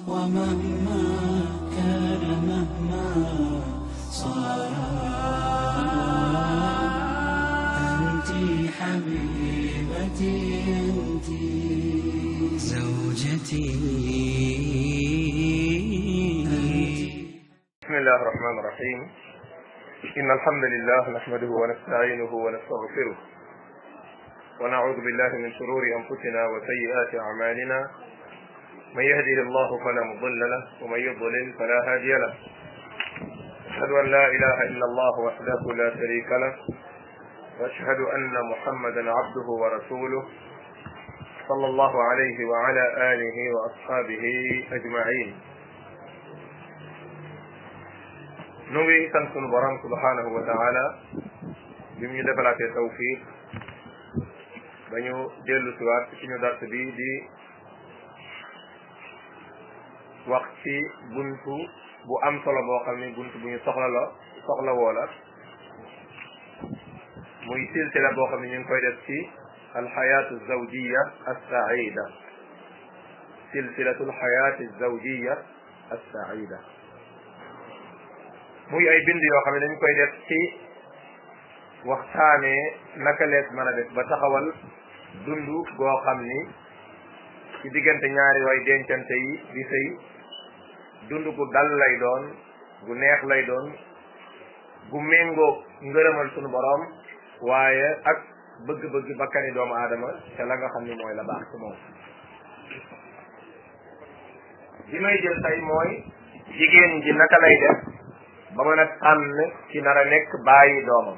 ومهما كان مهما صار أنت حبيبتي أنت زوجتي بسم الله الرحمن الرحيم إن الحمد لله نحمده ونستعينه ونستغفره ونعوذ بالله من شرور أنفسنا وسيئات أعمالنا من يهده الله فلا مضل له ومن يضلل فلا هادي له أشهد أن لا إله إلا الله وحده لا شريك له وأشهد أن محمدا عبده ورسوله صلى الله عليه وعلى آله وأصحابه أجمعين nu ngi sant sunu borom subhanahu wa taala bi mu ñu defalaatee tawfiq ba ñu dellu siwaat ci suñu dars bi di wax ci buntu bu am solo boo xam ni buntu bu ñu soxla la soxla woo la muy silsila boo xam ne ñu ngi koy def ci alxayaatu zawjiya assaida silsilatu alxayaati zawjiya assaida muy ay bind yoo xam ne dañ koy def ci waxtaanee naka lees mën a def ba taxawal dund goo xam ni ci diggante ñaari way dencante yi di sëy dund gu dal lay doon gu neex lay doon gu méngoo ngërëmal sunu boroom waaye ak bëgg-bëgg bakkani doomu aadama te la nga xam ni mooy la baax ci moom bi may jël tey mooy jigéen ji naka lay def ba mën a tànn ci nar a nekk bàyyi doomam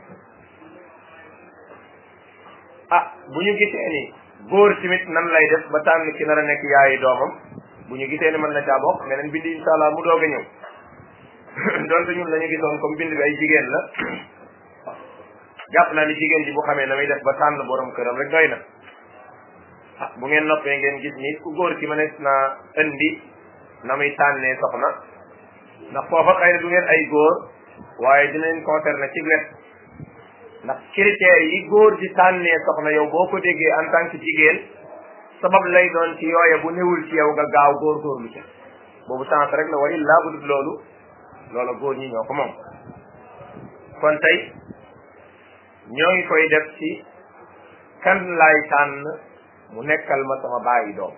ah bu ñu gisee ni góor tamit nan lay def ba tànn ci nar a nekk yaayi doomam bu ñu gisee ni mën na caa bokk meneen bind insha allah mu doog a ñëw donte ñun la ñu gisoon comme bind bi ay jigéen la jàpp naa ni jigéen ji bu xamee na muy def ba tànn borom këram rek doy na ah bu ngeen noppee ngeen gis ni ku góor ki mënees naa indi na muy tànnee soxna ndax foofa xëy na du ngeen ay góor waaye dinañ concerné ci wet ndax critères yi góor di tànnee soxna yow boo ko déggee en tant que jigéen sabab lay doon ci yooye bu newul ci yow nga gaaw góor góorlu ca boobu sens rek la wa illaa bu dul loolu loola góor ñi ñoo ko moom kon tey ñoo ngi koy def ci kan laay tànn mu nekkal ma sama bàyyi doom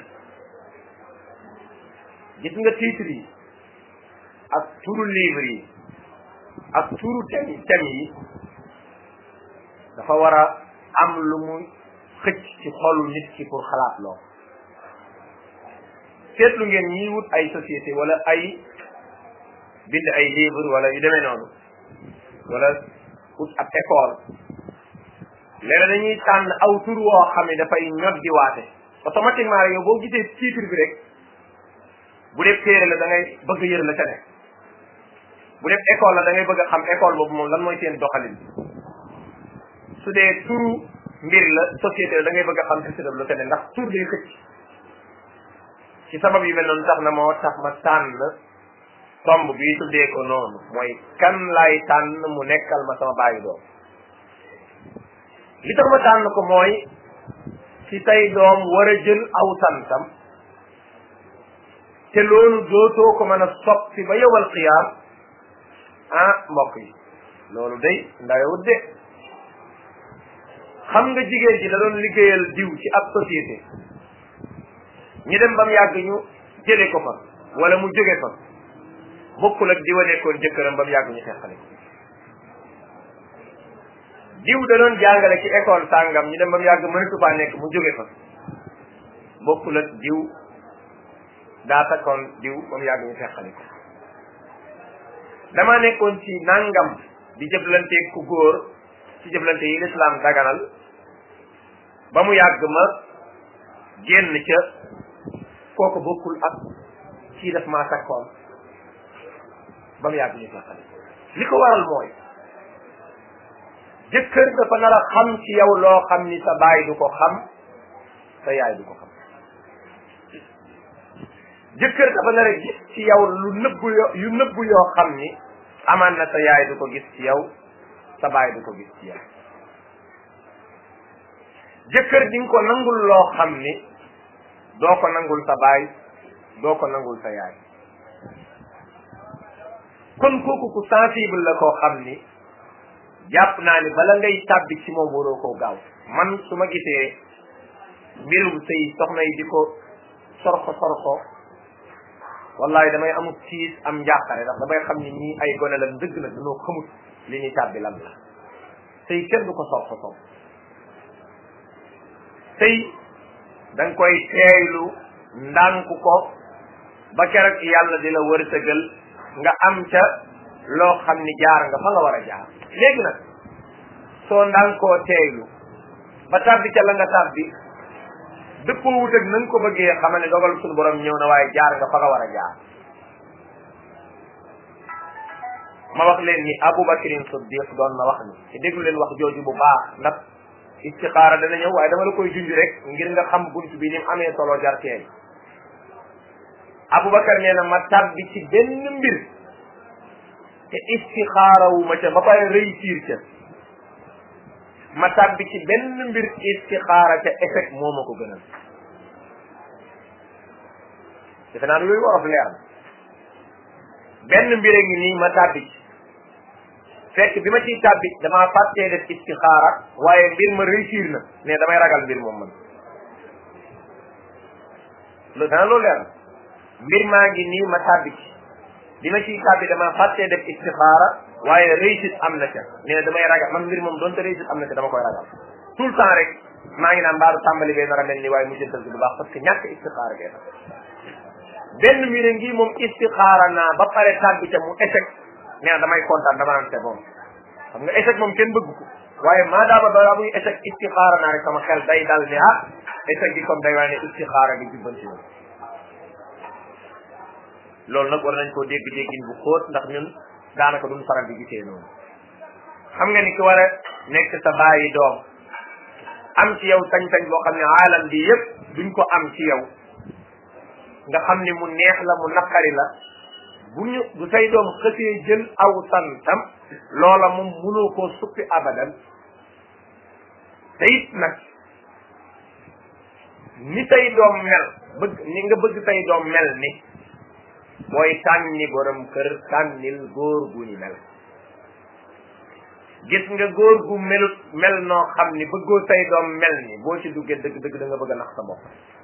gis nga titre yi ak turu livre yi ak turu tem tem yi dafa war a am lu mu xëcc ci xolu nit ki pour xalaat loo seetlu ngeen ñiy wut ay société wala ay bind ay livre wala yu demee noonu wala wut ab école léeg dañuy tànn aw tur woo xam ne dafay ñod di waate automatiquement rek yow boo gisee titre bi rek bu dee téere la da ngay bëgg yër la ca nekk bu def école la da ngay bëgg a xam école boobu moom lan mooy seen doxalin su dee turu mbir la société la da ngay bëgg a xam société la ca ne ndax tur day xëcc ci sabab yu mel noonu tax na moo tax ma tànn tomb bi tuddee ko noonu mooy kan laay tànn mu nekkal ma sama bàyyi doom li tax ma tànn ko mooy ci say doom war a jël aw santam te loolu dootoo ko mën a soppi ba yowal qiyaam ah mbokk yi loolu day ndawewut de xam nga jigéen ji da doon liggéeyal diw ci ab société ñu dem ba mu yàgg ñu jële ko fa wala mu jóge fa bokkul ak diwa nekkoon jëkkëram ba mu yàgg ñu xeexale ko diw da doon jàngale ci école sàngam ñu dem ba mu yàgg mënatu faa nekk mu jóge fa bokkul ak diw daa takkoon diw ba mu yàgg ñu xeexale ko dama nekkoon ci nangam di jëflante ku góor ci jëflante yi lislaam daganal ba mu yàgg ma génn ca kooku bokkul ak kii daf maa takkoon ba mu yàgg ñu xeexale li ko waral mooy jëkkër dafa nar a xam ci yow loo xam ni sa baay du ko xam sa yaay du ko xam jëkkër dafa nar a gis ci yow lu nëbbu yo yu nëbbu yoo xam ni amaan na sa yaay du ko gis ci yow sa baay du ko gis ci yow jëkkër di nga ko nangul loo xam ni doo ko nangul sa baay doo ko nangul sa yaay kon kooku ku sensible la koo xam ni jàpp naa ni bala ngay tàbbi ci moom waroo koo gaaw man su ma gisee mbirum sëy soxna yi di ko sorxo sorxo wallahi damay amut siis am njàqare ndax damay xam ni ñii ay gone la dëgg la dañoo xamut li ñuy tàbbi lan la sëy kenn du ko sorxo sorxo sëy da nga koy teeylu ndànk ko ba keroog yàlla di la wërsëgal nga am ca loo xam ni jaar nga fa nga war a jaar léegi nag soo ndànkoo teeylu ba tàbbi ca la nga tàbbi dëppoo wut ak na nga ko bëggee xamal ne dogal suñu borom ñëw na waaye jaar nga fa nga war a jaar ma wax leen ni Abubakrin Siddiq doon na wax ni te déglu leen wax jooju bu baax ndax istixaara dana ñëw waaye dama la koy junj rek ngir nga xam bunt bi ni mu amee solo jar teel Abubakar nee na ma tàbbi ci benn mbir te istixaara wu ma ca ba pare réussir ca ma tàbbi ci benn mbir istixaara ca échec moo ma ko gënal defe naa yooyu wolof leer na benn mbir a ngi nii ma tàbbi ci fekk bi ma ciy tàbbi damaa fàttee def istixaara waaye mbir ma réussir na ne damay ragal mbir moom man lu dana loolu leer na mbir maa ngi nii ma tàbbi ci bi ma ciy tàbbi damaa fàttee def istixaara waaye réussite am na ca nee damay ragal man mbir moom doonte réussite am na ca dama koy ragal tout le temps rek maa ngi naan mbaaru tàmbali bee nar a mel ni waaye mujjantal bi du baax parce que ñàkk istixaara gee tax benn mbir ngi moom istixaara naa ba pare tàbbi ca mu échec nee na damay kontaan dama naan c'est bon xam nga échec moom kenn bëgg ko waaye maadaama balaa muy échec istixaara naa rek sama xel day dal ni ah échec gi comme day waaye ne istixaara gi jubbanti na loolu nag war nañ koo dégg déggin bu xóot ndax ñun daanaka duñ faral di gisee noonu xam nga ni ki war a nekk sa bàyyi doom am ci yow sañ-sañ boo xam ne aalam bi yëpp duñ ko am ci yow nga xam ni mu neex la mu naqari la bu ñu bu say doom xësee jël aw santam loola moom mënoo koo suppi abadan te it nag ni say doom mel bëgg ni nga bëgg say doom mel ni booy tànni borom kër tànnil góor gu ñu mel gis nga góor gu melut mel noo xam ni bëggoo say doom mel ni boo ci duggee dëgg dëgg da nga bëgg a nax sa bopp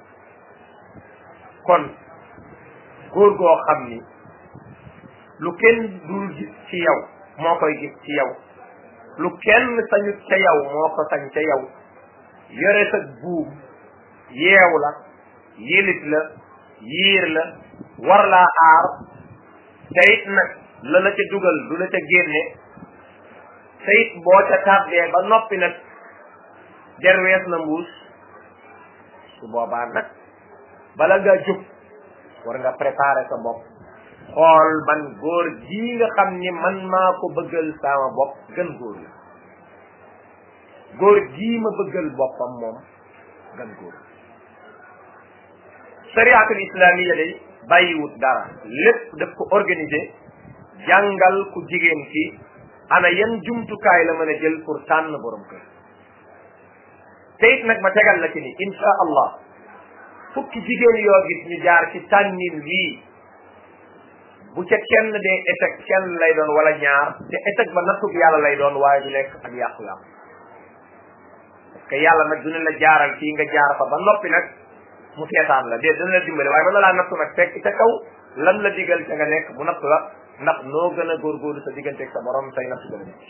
kon góor goo xam ni lu kenn dul gis ci yow moo koy gis ci yow lu kenn sañut ca yow moo ko sañ ca yow yore sa buum yeew la yilit la yiir la war laa aar te it nag la la ca dugal du la ca génne te it boo ca tàbbee ba noppi nag der wees na mbuus su boobaa nag bala nga jóg war nga préparer sa bopp xool ban góor gii nga xam ni man maa ko bëggal sama bopp gën góor la góor gii ma bëggal boppam moom gën góor sariatul islamiya day bàyyiwut dara lépp daf ko organiser jàngal ku jigéen ki ana yan jumtukaay la mën a jël pour tànn borom kër te it nag ma tegal la ci ni insha allah fukki jigéen yoo gis ñu jaar ci tànnin wii bu ca kenn dee échec kenn lay doon wala ñaar te échec ba nattub yàlla lay doon waaye du nekk ak yàqu-yàqu parce que yàlla nag du ne la jaaral fii nga jaar fa ba noppi nag mu seetaan la dee dina la dimbale waaye mën na laa nattu nag fekk ca kaw lan la digal ca nga nekk mu nattu la ndax noo gën a góorgóorlu sa digganteeg sa borom say nattu gën a nekk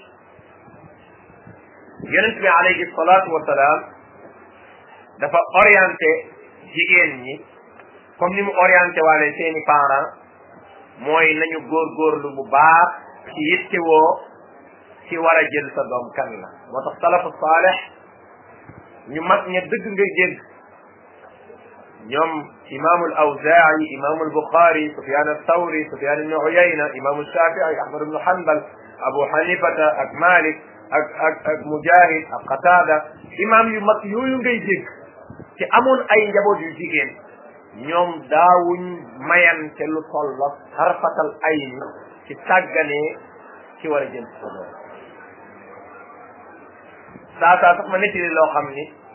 yonent bi alayhi salaatu wasalaam dafa orienté jigéen ñi comme ni mu orienté waale seeni parents mooy nañu góorgóorlu bu baax ci yittewoo ci war a jël sa doom kan la moo tax salafu saaleh ñu mag ña dëgg ngay dégg ñoom imaamu al awzaa'i imaamu al buxaari sufyaan al thawri sufyaan ibnu uyayna imaamu shafii ahmad ibnu hanbal abu hanifata ak malik ak ak ak mujahid ak qatada imaam yu mag yooyu ngay dégg ci amoon ay njaboot yu jigéen ñoom daawuñ mayante lu tolla xarfatal ay ni ci tàgganee ci war a jël sa doom saa saa sax ma nettali loo xam ni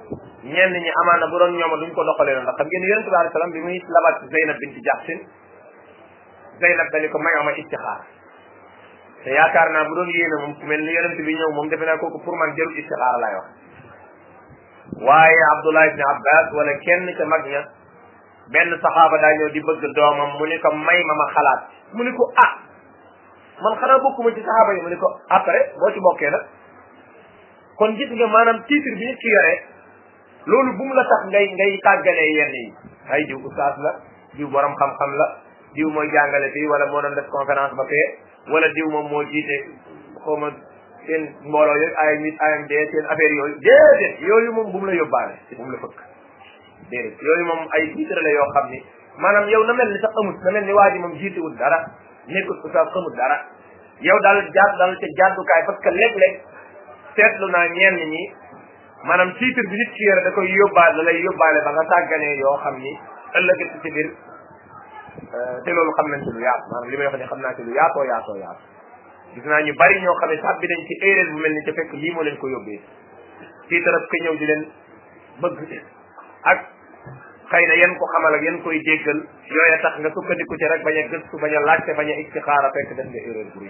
ñenn ñi amaana bu doon ñooma duñ ko doxalee noonu ndax xam ngeen yonente bi alayhi salaam bi muy labat Zeynab binti Jaxsin Zeynab dani ko mayoo ma istixaar te yaakaar naa bu doon yéene moom ku mel ni yonente bi ñëw moom defe naa kooku pour man jarul istixaar laay wax waaye Abdullah ibni Abbas wala kenn ca mag ña benn saxaaba daa ñëw di bëgg doomam mu ni ko may ma ma xalaat mu ni ko ah man xanaa bokkuma ci saxaaba yi mu ni ko après boo ci bokkee nag kon gis nga maanaam titre bi nit ki yore loolu bu mu la tax ngay ngay tàggalee yenn yi ay diw ustaas la diw borom xam-xam la diw mooy jàngale fii wala moo doon def conférence ba fee wala diw moom moo jiite xaw ma seen mbooloo yooyu ay mit AMD seen affaire yooyu déedéet yooyu moom bu mu la yóbbaale bu mu la fëkk déedéet yooyu moom ay titre la yoo xam ni maanaam yow na mel ni sax amut na mel ni waa ji moom jiitewul dara nekkul ustaas xamut dara yow daal jaar daal ca jàddukaay parce que léeg-léeg seetlu naa ñenn ñi maanaam titre bi nit ki yore da koy yóbbaale da lay yóbbaale ba nga tàgganee yoo xam ni ëllëg ci biir te loolu xam nañ ci lu yaatu maanaam li may wax ni xam naa ci lu yaatoo yaatoo yaatu gis naa ñu bari ñoo xam ne sax bi dañ ci erreur bu mel ni ca fekk lii moo leen ko yóbbee titre ko ñëw di leen bëgg ak xëy na yan ko xamal ak yan koy déggal yooya tax nga sukkandiku ci rek bañ a gëstu bañ a laajte bañ a istixaara fekk def nga erreur bu rëy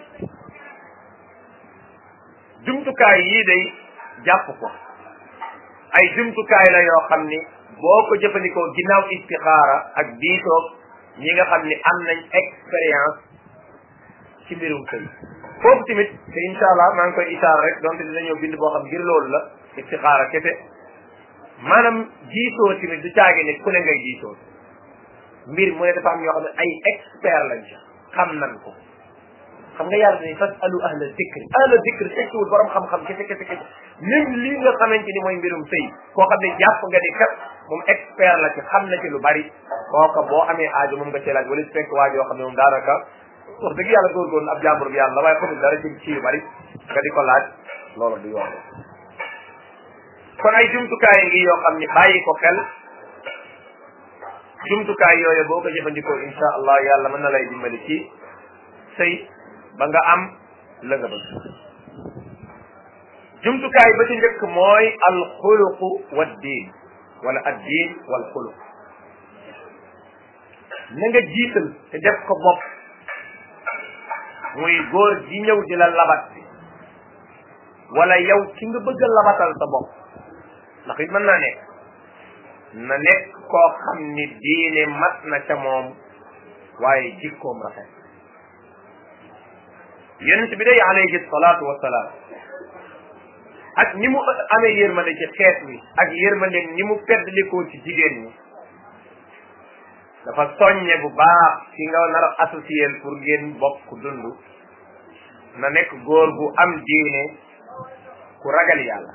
jumtukaay yii day jàpp ko ay jumtukaay la yoo xam ni boo ko jëfandikoo ginnaaw istixaara ak diitoog ñi nga xam ni am nañ expérience ci mbirum sëy foofu tamit te incha allah maa ngi koy isaar rek donte dina ñëw bind boo xam ngir loolu la istixaara kese maanaam jiitoo tamit du caage ne ku ne ngay jiitoo mbir mu ne dafa am ñoo xam ne ay expert lañ ci xam nan ko xam nga yàlla dañuy fas alu ahla dikri ahla dikri tekkiwul borom xam-xam kese kese kese même lii nga xamante ni mooy mbirum sëy koo xam ne jàpp nga ni kat moom expert la ci xam na ci lu bari kooka boo amee aajo moom nga cee laaj wala su fekk waa joo xam ne moom daanaka wax dëgg yàlla góorgóorlu ab jàmbur bi yàlla waaye xamul dara ci ci yu bari nga di ko laaj loolu du yoon kon ay jumtukaay ngi yoo xam ni bàyyi ko xel jumtukaay yooyu boo ko jëfandikoo insha allah yàlla mën na lay dimbali ci sëy ba nga am la nga bëgg jumtukaay ba ci njëkk mooy alxuluqu wa diin wala ad diin wal xuluq na nga jiital te def ko bopp muy góor ji ñëw di la labat bi wala yow ki nga bëgg a labatal sa bopp ndax it mën naa nekk na nekk koo xam ni diine mat na ca moom waaye jikkoom rafet yonent bi day alayhi salaatu wasalaam ak ni mu amee yërmande ci xeet wi ak yërmande ni mu feddlikoo ci jigéen ñi dafa soññe bu baax ki nga nar a associé pour ngeen bokk dund na nekk góor gu am diine ku ragal yàlla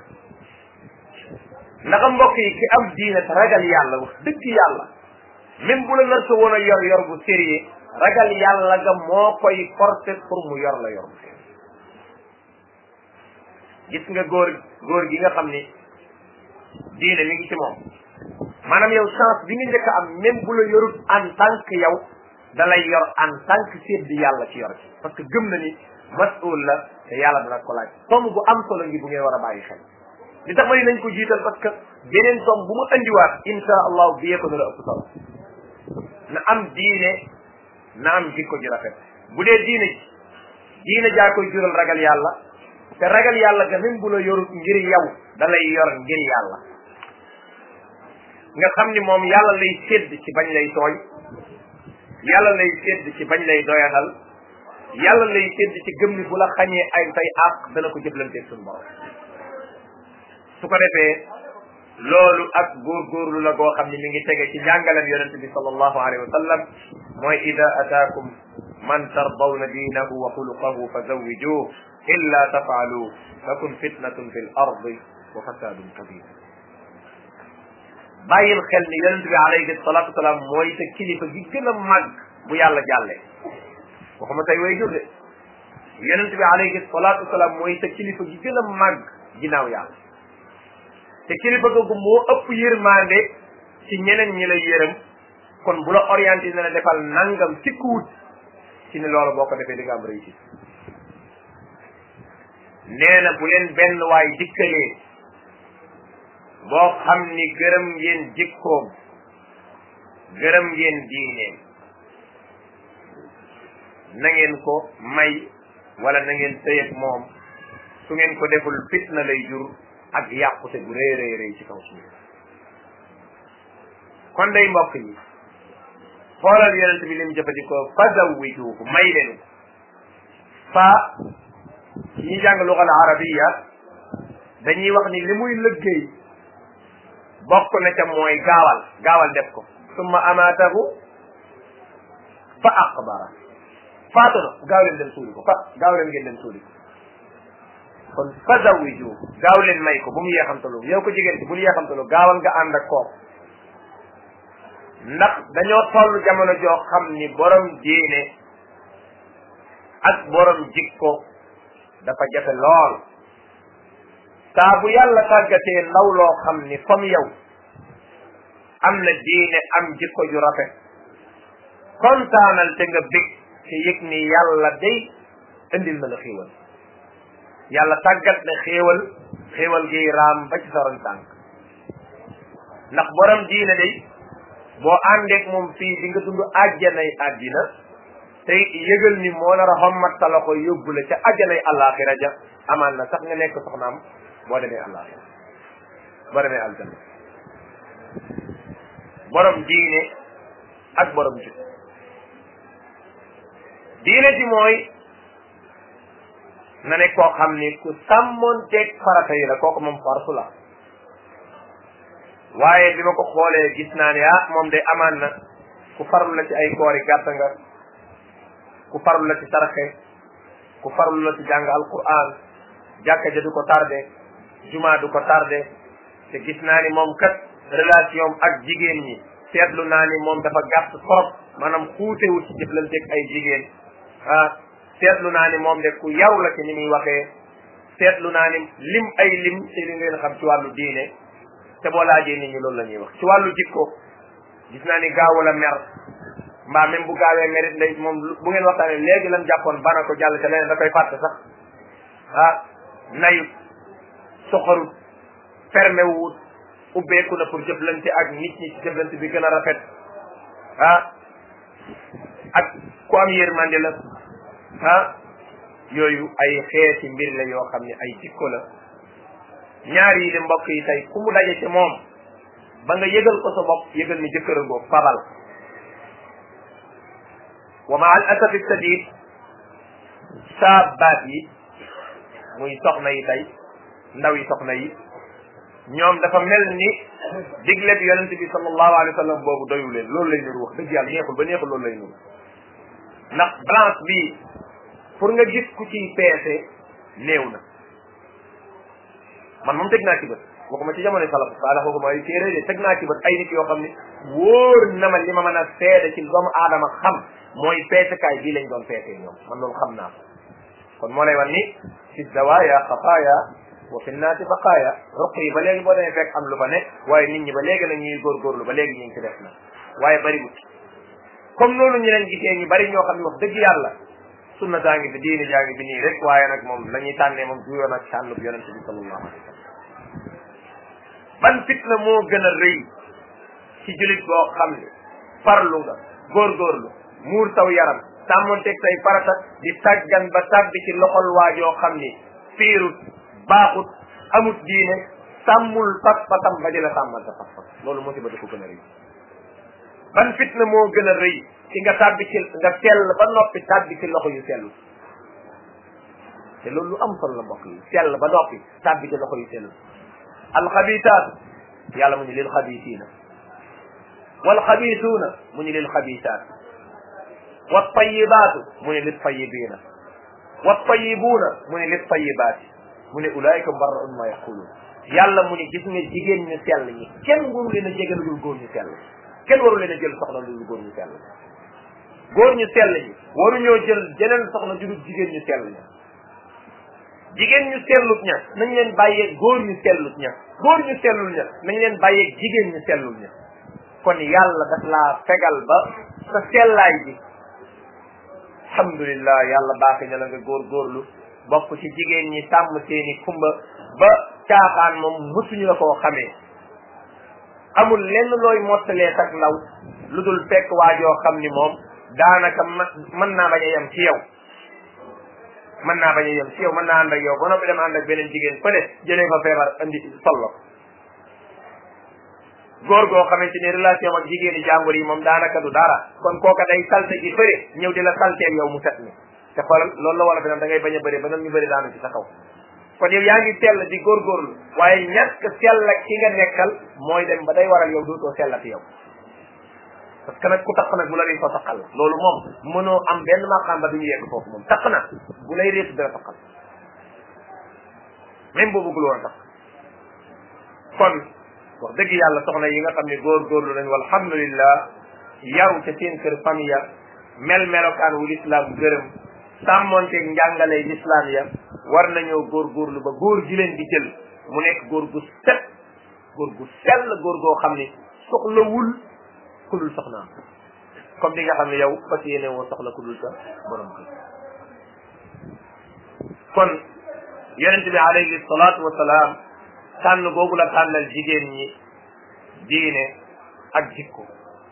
ndax mbokk yi ki am diine te ragal yàlla wax dëgg yàlla même bu la nar sa woon a yor yor bu sérieux ragal yàlla ga moo koy porter pour mu yor la yor bu sérieux gis nga góor góor gi nga xam ni diine mi ngi ci moom maanaam yow chance bi nga njëkk a am même bu la yorut en tant que yow da lay yor en tant que seet bi yàlla ci yor ci parce que gëm na ni masul la te yàlla dana ko laaj tomb bu am solo ngi bu ngeen war a bàyyi xel li tax ma ni nañ ko jiital parce que beneen tomb bu mu andiwaat insha allahu biyee ko na la ëpp solo na am diine na am jikko ji rafet bu dee diine ji diine jaa koy jural ragal yàlla te ragal yàlla ga même bu la yorut ngir yow da lay yor ngir yàlla nga xam ni moom yàlla lay sédd ci bañ lay tooñ yàlla lay sédd ci bañ lay doyadal yàlla lay sédd ci gëm ni bu la xañee ay say àq dana ko jëflanteeg suñu borom su ko defee loolu ak góorgóorlu la goo xam ni mi ngi tege ci njàngalam yonente bi sallallahu alayhi wa sallam mooy ida ataakum man tardawna diinahu wa xuluqahu fa zawwijuh illa tafaalu takun fitnatun fi l ardi wa fasadun kabir bàyyil xel ni yonente bi alayhi salatu wasalaam mooy sa kilifa gi gën a mag bu yàlla jàlle waxuma tey way jur de yonente bi alayhi salatu wasalaam mooy sa kilifa gi gën a mag ginnaaw yàlla te kilifa googu moo ëpp yërmande ci ñeneen ñi la yërëm kon bu la orienté na la defal nangam ci kuut ci ne loolu boo ko defee di nga am réussite nee na bu leen benn waay dikkalee boo xam ni gërëm ngeen jikkoom gërëm ngeen diineem na ngeen ko may wala na ngeen sëyeg moom su ngeen ko deful fitna lay jur ak yàqute bu rëy rëy rëy ci kaw suuf kon day mbokk yi xoolal yonent bi lim jëfandikoo fa zawwijuhu may leen fa ñi jàng lugal arabiya dañuy wax ni li muy lëggéey bokk na ca mooy gaawal gaawal def ko summa amaatahu fa aqbara faatu na gaaw leen dem suuli ko fa gaaw leen ngeen dem suuli ko kon fa zawwijuhu gaaw leen may ko bu mu yeexamtalu yow ko jigéen ci bul yeexamtalu gaawal nga ànd ak kooku ndax dañoo toll jamono joo xam ni borom diine ak borom jikko dafa jafe lool saa bu yàlla tàggatee ndaw loo xam ni comme yow am na diine am jikko ju rafet kontaanal te nga bég te yëg ni yàlla day indil na la xéewal yàlla tàggat na xéewal xéewal gi raam ba ci saroñ tànk ndax borom diine day boo àndeek moom fii di nga dund àjjanay àddina te yëgal ni moo nar a xommat sa loxo yóbbu la ca àjjanay àllaaxira ja amaan na sax nga nekk soxnaam boo demee àllaaxira boo demee aljanna borom diine ak borom jub diine ji mooy na ne koo xam ni ku sàmmoonteeg farata yi la kooku moom farsu la waaye bi ma ko xoolee gis naa ne ah moom de amaan na ku farlu la ci ay koori gàtt nga ku farlu la ci saraxe ku farlu la ci jàng alquran jàkka ja du ko tardé juma du ko tardé te gis naa ni moom kat relation ak jigéen ñi seetlu naa ni moom dafa gàtt trop maanaam xuutewul ci jëflanteeg ay jigéen ah seetlu naa ni moom de ku yaw la ci ni muy waxee seetlu naa ni lim ay lim ci li ngeen xam ci wàllu diine te boo laajee nit ñi loolu la ñuy wax ci wàllu jikko gis naa ni gaawul a mer mbaa même bu gaawee merit lay moom bu ngeen waxtaanee léegi lan jàppoon bana ko jàll te leneen da koy fàtte sax ah nayut soxarut fermé wut ubbeeku na pour jëflante ak nit ñi ci jëflante bi gën a rafet ah ak ku am yërmande la ah yooyu ay xeeti mbir la yoo xam ne ay jikko la ñaar yi de mbokk yi tey ku mu daje ci moom ba nga yëgal ko sa bopp yëgal ni jëkkëra boobu fabal wa ma al asafi sadid saabaat yi muy soxna yi tey ndaw yi soxna yi ñoom dafa mel ni digle bi yonente bi sallallahu alayhi wa sallam boobu doyu leen loolu lay nuru wax dëgg yàlla neexul ba neexul loolu lay nuru ndax balance bi pour nga gis ku ciy peese néew na man moom teg naa ci bët waxuma ci jamono salaf saalax waxuma ay téere de teg naa ci bët ay nit yoo xam ne wóor na ma li ma mën a seede ci doomu aadama xam mooy peesekaay bii lañ doon peesee ñoom man loolu xam naa ko kon moo lay wan ni fi dawaaya xafaaya wa fi naati baqaaya ruq yi ba léegi boo demee fekk am lu fa ne waaye nit ñi ba léegi nag ñuy góorgóorlu ba léegi ñu ngi ci def na waaye bariwut comme noonu ñu leen gisee ñu bari ñoo xam ne wax dëgg yàlla sunna daa ngi fi diini jaa ngi fi nii rek waaye nag moom la ñuy tànnee moom du yoon ak tànn bu yonente bi sallallahu alayhi wa sallam ban fitna moo gën a rëy ci julit boo xam ne farlu nga góorgóorlu muur saw yaram sàmmonteeg say farata di tàggan ba tàbbi ci loxol waajoo xam ni fiirut baaxut amut diine sàmmul pas-pasam ba di la sàmmal sa pas-pas loolu musiba dafa gën a rëy ban fitna moo gën a rëy ci nga tàbbi ci nga sell ba noppi tàbbi ci loxo yu sell te loolu lu am solo la mbokk yi sell ba noppi tàbbi ci loxo yu sell alxabitaat yàlla mu ñu lil xabitiina walxabituuna mu ñu lil xabitaat wattayibaatu mu ne lit tayibiina wattayibuuna mu ne lit tayibaati mu ne ulaayika mbarraun ma yaquluun yàlla mu ne gis nga jigéen ñu sell ñi kenn waru leen a jege lu dul góor ñu sell kenn waru leen a jël soxna lu dul góor ñu sell góor ñu sell ñi waruñoo jël jeneen soxna ju dul jigéen ñu sell ña jigéen ñu sellut ña nañ leen bàyyeeg góor ñu sellut ña góor ñu sellul ña nañ leen bàyyeeg jigéen ñu sellul ña kon yàlla daf laa fegal ba sa sellaay bi alhamdulillah yàlla baaxi na la nga góorgóorlu bokk ci jigéen ñi sàmm seeni kumba ba caaxaan moom mësuñu la koo xamee amul lenn looy mottalee tak ndaw lu dul fekk waajoo xam ni moom daanaka mën naa bañ a yem ci yow mën naa bañ a yem ci yow mën naa ànd ak yow ba noppi dem ànd ak beneen jigéen fële jëlee fa feebar andi sollo góor goo xamante ni relation ak jigéeni jàmbur yi moom daanaka du dara kon kooka day salte ji fëre ñëw di la salteel yow mu set ni te xoolal loolu la wala fi naan da ngay bañ a bëri ba ñu bëri daanu ci sa kaw kon yow yaa ngi sell di góorgóorlu waaye ñàkk sell ak ki nga nekkal mooy dem ba day waral yow dootoo sellati yow parce que nag ku taq nag bu la réetoo taqal la loolu moom mënoo am benn maqaam ba duñu yegg foofu moom taq na bu lay réetu dina taqal même boo bëggul woon a taq kon wax dëgg yàlla soxna yi nga xam ne góorgóorlu nañ walhamdulillah yaru ca seen kër famille ya mel melokaan wu lislaam gërëm sàmmonteeg njàngale lislaam ya war nañoo góorgóorlu ba góor gi leen di jël mu nekk góor gu set góor gu sell góor goo xam ni soxlawul ku dul soxnaam comme li nga xam ne yow fas yéene woo soxla ku dul sa borom kër kon yonente bi alayhi salaatu wasalaam tànn googu la tànnal jigéen ñi diine ak jikko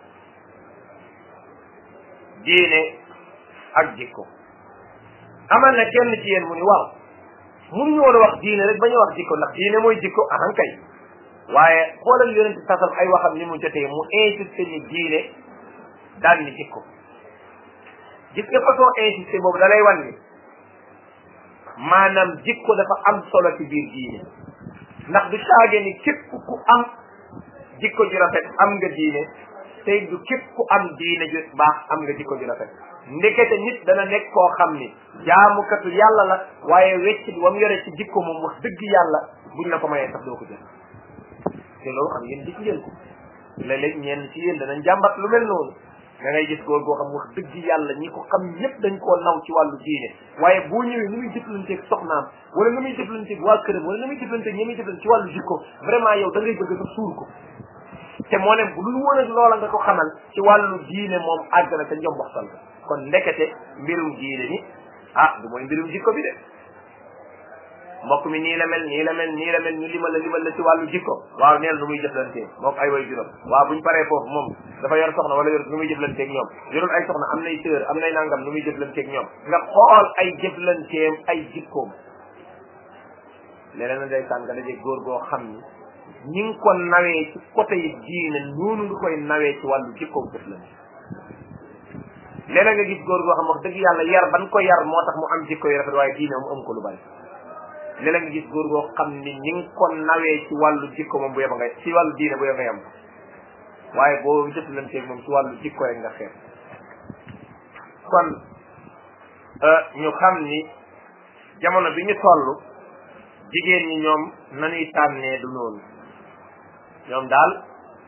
diine ak jikko amal na kenn ci yéen mu ni waaw mënuñu woon a wax diine rek bañu wax jikko ndax diine mooy jikko ahan kay waaye xoolal yonente sasam ay waxam ni mu jotee mu insisté ni diine daan ni jikko gis nga façon insisté boobu da lay wan ni maanaam jikko dafa am solo ci biir diine ndax du caage ni képp ku am jikko ju rafet am nga diine tey du képp ku am diine ju baax am nga jikko ju rafet ndekete nit dana nekk koo xam ni jaamukatu yàlla la waaye weccit wam yore ci jikko moom wax dëgg yàlla buñ la ko mayee sax doo ko jël te loolu xam ngeen gis ngeen ko léeg-léeg ñenn ci yéen danañ jàmbat lu mel noonu da ngay gis góor goo xam wax dëgg yàlla ñi ko xam ñëpp dañ koo naw ci wàllu diine waaye boo ñëwee ni muy jëflanteeg soxnaam wala ni muy jëflanteeg waa këram wala ni muy jëflanteeg ñi muy jëflante ci wàllu jikko vraiment yow da ngay bëgg sa suur ko te moo ne bu dul woon ak loola nga ko xamal ci wàllu diine moom àgg na ca njom waxtal ko kon ndekete mbirum diine ni ah du mooy mbirum jikko bi de mbokk mi nii la mel nii la mel nii la mel ñu limal la limal la ci wàllu jikko waaw neel nu muy jëflantee moom ay way juróom waaw buñ paree foofu moom dafa yor soxna wala yor nu muy jëflanteeg ñoom yorul ay soxna am nay sœur am nay nangam nu muy jëflanteeg ñoom nga xool ay jëflanteem ay jikkoom leneen na day tàn nga daje góor goo xam ni ñi ngi ko nawee ci côté yi diine noonu nga koy nawee ci wàllu jikkoom jëflante leneen nga gis góor goo xam wax dëgg yàlla yar ban ko yar moo tax mu am jikko yu rafet waaye diine moom am ko lu bari léeg-léeg nga gis góor goo xam ni ñi ngi ko nawee ci wàllu jikko moom bu yeba nga ci wàllu diine bu yeba nga yem waaye boo jëflanteeg moom ci wàllu jikko rek nga xeeb kon ñu xam ni jamono bi ñu toll jigéen ñi ñoom nañuy tànnee du noonu ñoom daal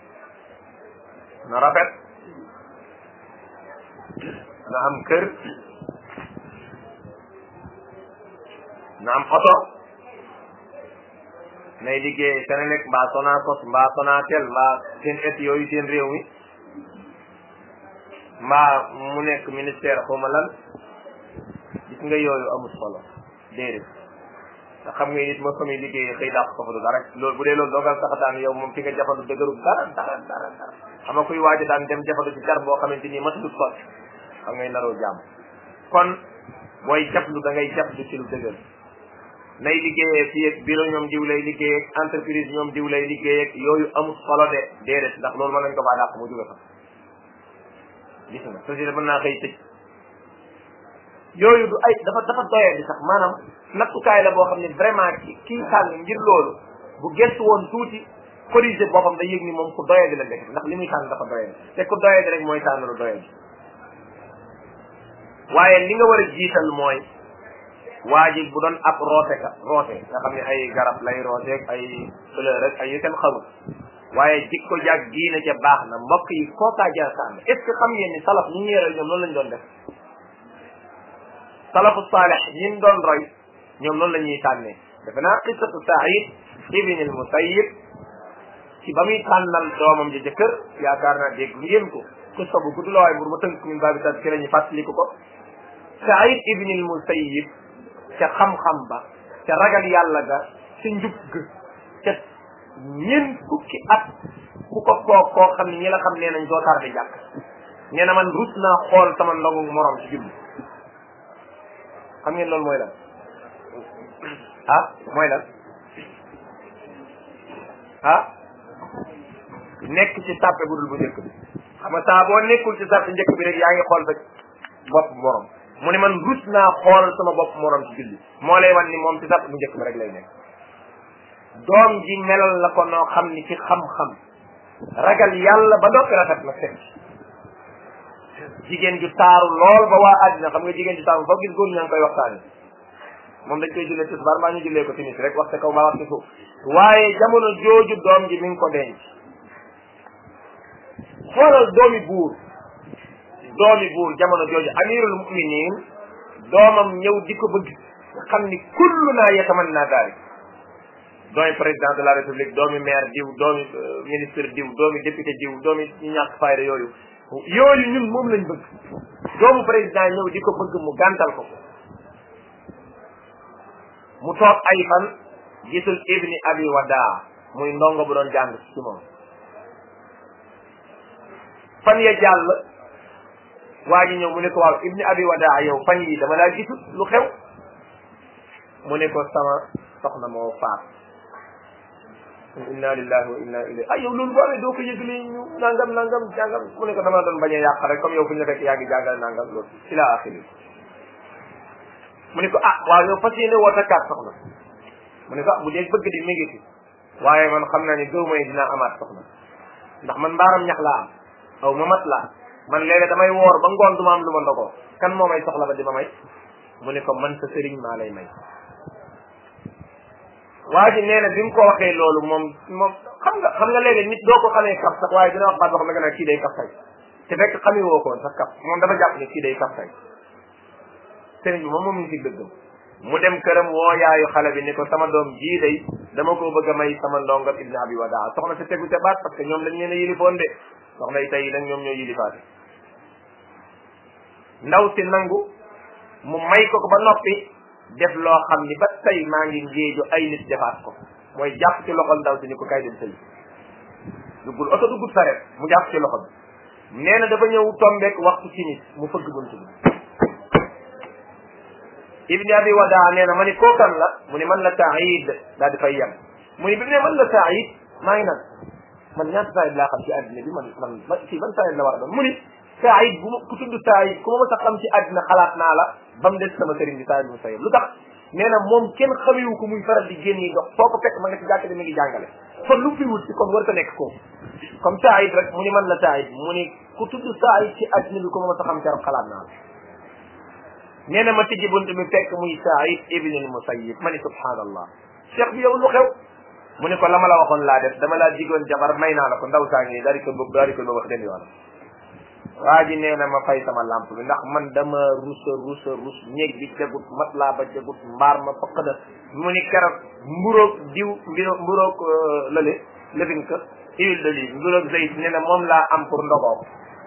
na rafet na am kër na am oto nay liggéey Senelec mbaa Sonacos mbaa Sonatel mbaa seen et yooyu seen réew mi mbaa mu nekk ministère xawma lan gis nga yooyu amul solo déedéet te xam nga nit ma fa muy liggéey xëy dàq ko fa du dara loolu bu dee loolu doogal saxataan yow moom fi nga jafandu dëgëru dara dara dara dara xam nga kuy waaja daan dem jafandu ci jar boo xamante nii matudut sot xam ngay naroo jàmm kon booy jaflu da ngay jaflu ci lu dëgër nay liggéeyee fii ak bureau ñoom diw lay liggéey ak entreprise ñoom diw lay liggéey ak yooyu amul solo de déedéet ndax loolu mën nañ ko faa dàq mu jóge fa gis nga société mën naa xëy tëj yooyu du ay dafa dafa doyee di sax maanaam nattukaay la boo xam ne vraiment ki kii tànn ngir loolu bu gëstu woon tuuti corriger boppam da yëg ni moom ku doyee di la nekk ndax li muy tànn dafa doyee te ku doyee di rek mooy tànn lu doyee waaye li nga war a jiital mooy waa ji bu doon ab roote ka roote nga xam ne ay garab lay rooteeg ay fleur rek ay yu kenn xamul waaye jikko jaag diine ca baax na mbokk yi kookaa jar tànn est ce que xam ngeen ni salaf ñu ñu yore ñoom loolu lañ doon def salafu saalih ñin doon roy ñoom noonu la ñuy tànnee defe naa qissatu Saïd ibn al Musayyib ci ba muy tànnal doomam ja jëkkër yaakaar naa dégg ngeen ko qissa bu gudd la waaye pour ma tënk min baabi tas ci la ñu fàttaliku ko Saïd ibn al Musayyib ca xam-xam ba ca ragal yàlla ga ca njub ga ca ñeent fukki at ku ko foog koo xam ne ñi la xam nee nañ doo tardé jàkk nee na man rus naa xool sama ndogu morom ci julli xam ngeen loolu mooy lan ah mooy lan ah nekk ci sàppe bu dul bu njëkk bi xam nga saa boo nekkul ci sàppe njëkk bi rek yaa ngi xool sa bopp morom mu ne man rus naa xool sama bopp morom ci julli moo lay wan ni moom ci sàppe bu njëkk bi rek lay nekk doom ji melal la ko noo xam ni ci xam-xam ragal yàlla ba noppi rafet na fekk jigéen ju taaru lool ba waa àddina xam nga jigéen ju taaru foo gis góor ñaa ngi koy waxtaane moom dañ koy jullee tisbaar maa ñu jullee ko timis rek waxte kaw maa waxte suuf waaye jamono jooju doom ji mi ngi ko denc xoolal doomi buur doomi buur jamono jooju amirul muminin doomam ñëw di ko bëgg nga xam ni kullu naa yatamanna daalik doomi président de la république doomi maire diw doomi ministre diw doomi député diw doomi ñu ñàkk fayda yooyu yooyu ñun moom lañ bëgg doomu président ñëw di ko bëgg mu gàntal ko mu toog ay fan gisul ibni abi wadaa muy ndongo bu doon jàng ci moom fan ya jàll waa ji ñëw mu ne ko waaw ibni abi wadaa yow fan yi dama laa gisul lu xew mu ne ko sama soxna moo faat inna lillahi wa inna ilayhi ay yow loolu boo amee doo ko yëgle ñu nangam nangam jàngam mu ne ko dama doon bañ a yàq rek comme yow fu ñu la fekk yaa ngi jàngal nangam loolu ila axiri mu ne ko ah waaw yow fas yéene woo takkaat soxna mu ne ko ah bu dee bëgg di mi ngi fi waaye man xam naa ne gëw may dinaa amaat soxna ndax man mbaaram ñax laa am aw ma mat laa man léegi damay woor ba ngoon du ma am lu ma ndogoo kan moo may soxla ba di ma may mu ne ko man sa sëriñ maa lay may waa ji nee na bi mu ko waxee loolu moom moom xam nga xam nga léegi nit doo ko xamee kaf sax waaye dina wax baat boo xam ne nga naan kii day kaf tay te fekk xamee woo koon sax kaf moom dafa jàpp ne kii day kaf tay sëriñ bi moom moom mi ngi ci dëggam mu dem këram woo yaayu xale bi ni ko sama doom jii day dama ko bëgg a may sama ndongam ibni abi wadaa soxna si tegu te baat parce que ñoom dañ leen a yilifoon de soxna yi tey nag ñoom ñoo yilifaate ndaw si nangu mu may ko ko ba noppi def loo xam ni ba tey maa ngi ngéeju ay nit defaat ko mooy jàpp ci loxol ndaw si ni ko kay dem sëy duggul oto duggul saret mu jàpp ci loxo bi nee na dafa ñëw tombeek waxtu timis mu fëgg bunt bi ibni abi wadaa nee na ma ni kookan la mu ni man la saïd daal di fay yem mu ni bi mu ne man la saïd maa ngi nag man ñaata saïd laa xam ci àddina bi man man man fii ban saïd la war a doon mu ni saïd bu ma ku tudd saïd ku ma mës a xam ci àddina xalaat naa la ba mu des sama sëriñ bi saïd mu sayib lu tax nee na moom kenn xamewu ko muy faral di génn yi dox foo ko fekk ma nga ci jàkk mi ngi jàngale kon lu fi wut si kon war ta nekk ko comme saïd rek mu ni man la saïd mu ni ku tudd saïd ci àddina bi ku ma mës a xam keroog xalaat naa la nee na ma tijji bunt bi fekk muy Saïd ibn al Musayyib ma ni subhanallah cheikh bi yow lu xew mu ne ko la ma la waxoon laa def dama laa digoon jabar may naa la ko ndaw saa ngi daal di ko bëgg daal di ko wax den yoon waa ji nee na ma fay sama lampe bi ndax man dama rusa rusa rus néeg bi jagut mat laa ba jagut mbaar ma fëq na mu ni keroog mburoog diw mbiro mburoog lële lëfin ka huile d'olive mburoog zayt nee na moom laa am pour ndogoo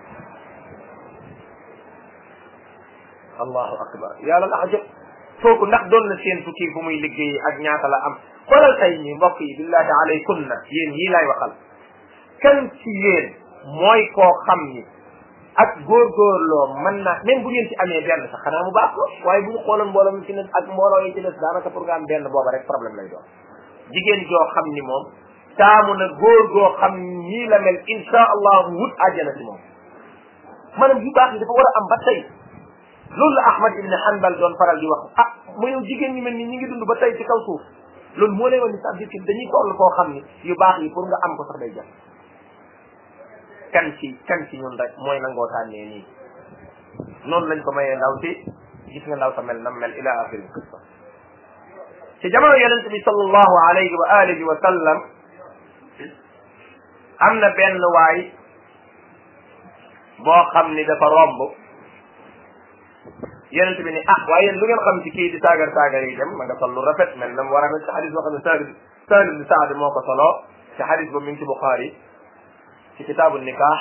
allahu akbar yàlla la ajab kooku ndax doon na seen tukki fu muy liggéey ak ñaata la am xoolal tey ñi mbokk yi billahi alaykunna yéen yii laay waxal kan ci yéen mooy koo xam ni ak góorgóorloo mën naa même bu ngeen ci amee benn sax xanaa mu baax ko waaye bu ñu xooloon mbooloo mi ci ne ak mbooloo yi ci des daanaka pour nga am benn booba rek problème lay doon jigéen joo xam ni moom taamu na góor goo xam nii la mel insha allah wut àjjana ci moom maanaam yu baax yi dafa war a am ba tey loolu la Ahmad ibn Hanbal doon faral di wax ah mu yow jigéen ñi mel ni ñi ngi dund ba tey ci kaw suuf loolu moo lay wax ni ça veut dire que dañuy toll koo xam ni yu baax yi pour nga am ko sax day jàpp kan ci kan ci ñun rek mooy nangoo tànnee nii noonu lañ ko mayee ndaw si gis nga ndaw sa mel nam mel ila axiri qissa ci jamono yonente bi sallallahu alayhi wa alihi wa sallam am na benn waay boo xam ni dafa romb yonent bi ni ah waaye yéen lu ngeen xam ci kii di saagar saagar yi dem ma nga sol lu rafet mel na mu war a mel ci xadis boo xam ne Salim Salim bi Saad moo ko solo ci xadis boobu mi ngi ci Buxaari ci kitaabu nikaax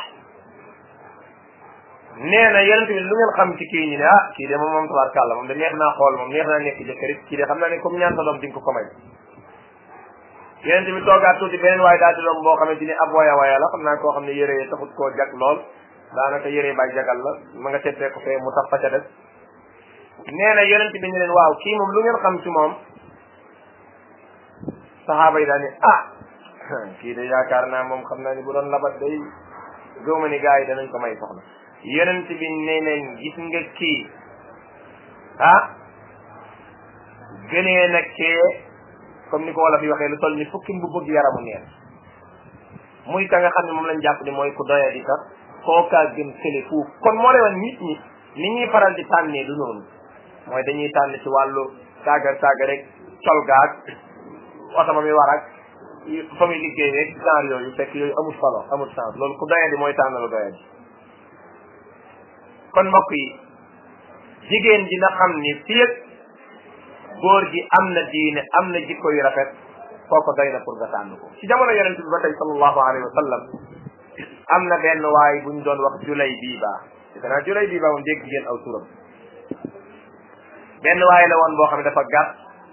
nee na yonent bi lu ngeen xam ci kii ñu ne ah kii de moom moom tabaarkàlla moom de neex naa xool moom neex naa nekk jëkkër it kii de xam naa ne comme ñaan sa doom di nga ko ko may yeneen bi toogaat tuuti beneen waaye daal di doom boo xamante ni ab waya waya la xam naa koo xam ne yére yi taxut koo jag lool daanaka yére bay jagal la ma nga tettee ko fee mu tax fa ca des nee na yonent bi ñu leen waaw kii moom lu ngeen xam ci moom saxaaba yi daal ni ah kii de yaakaar naa moom xam naa ni bu doon labat day gëwma ni gars yi danañ ko may soxna yonent bi ne leen gis nga kii ah gënee na kee comme ni ko wala fi waxee lu toll ni fukki mbu bëgg yaramu neen muy ka nga xam ne moom lañ jàpp ni mooy ku doya di sax kookaa gën kële fuuf kon moo lay wan nit ñi ni ñuy faral di tànnee du noonu mooy dañuy tànn ci wàllu saaga saaga rek col gaag oto ma mi war ak fa muy liggéey rek genre yooyu fekk yooyu amul solo amul sens loolu ku doya di mooy tànn lu doya di kon mbokk yi jigéen ji na xam ni fii ak góor gi am na diine am na jikko yu rafet kooko doy na pour nga tànn ko ci jamono yonente bi ba tey sallallahu alayhi wa sallam am na benn waay bu ñu doon wax julay biiba danaa julay biiba moom dégg ngeen aw turam benn waay la woon boo xam ne dafa gàtt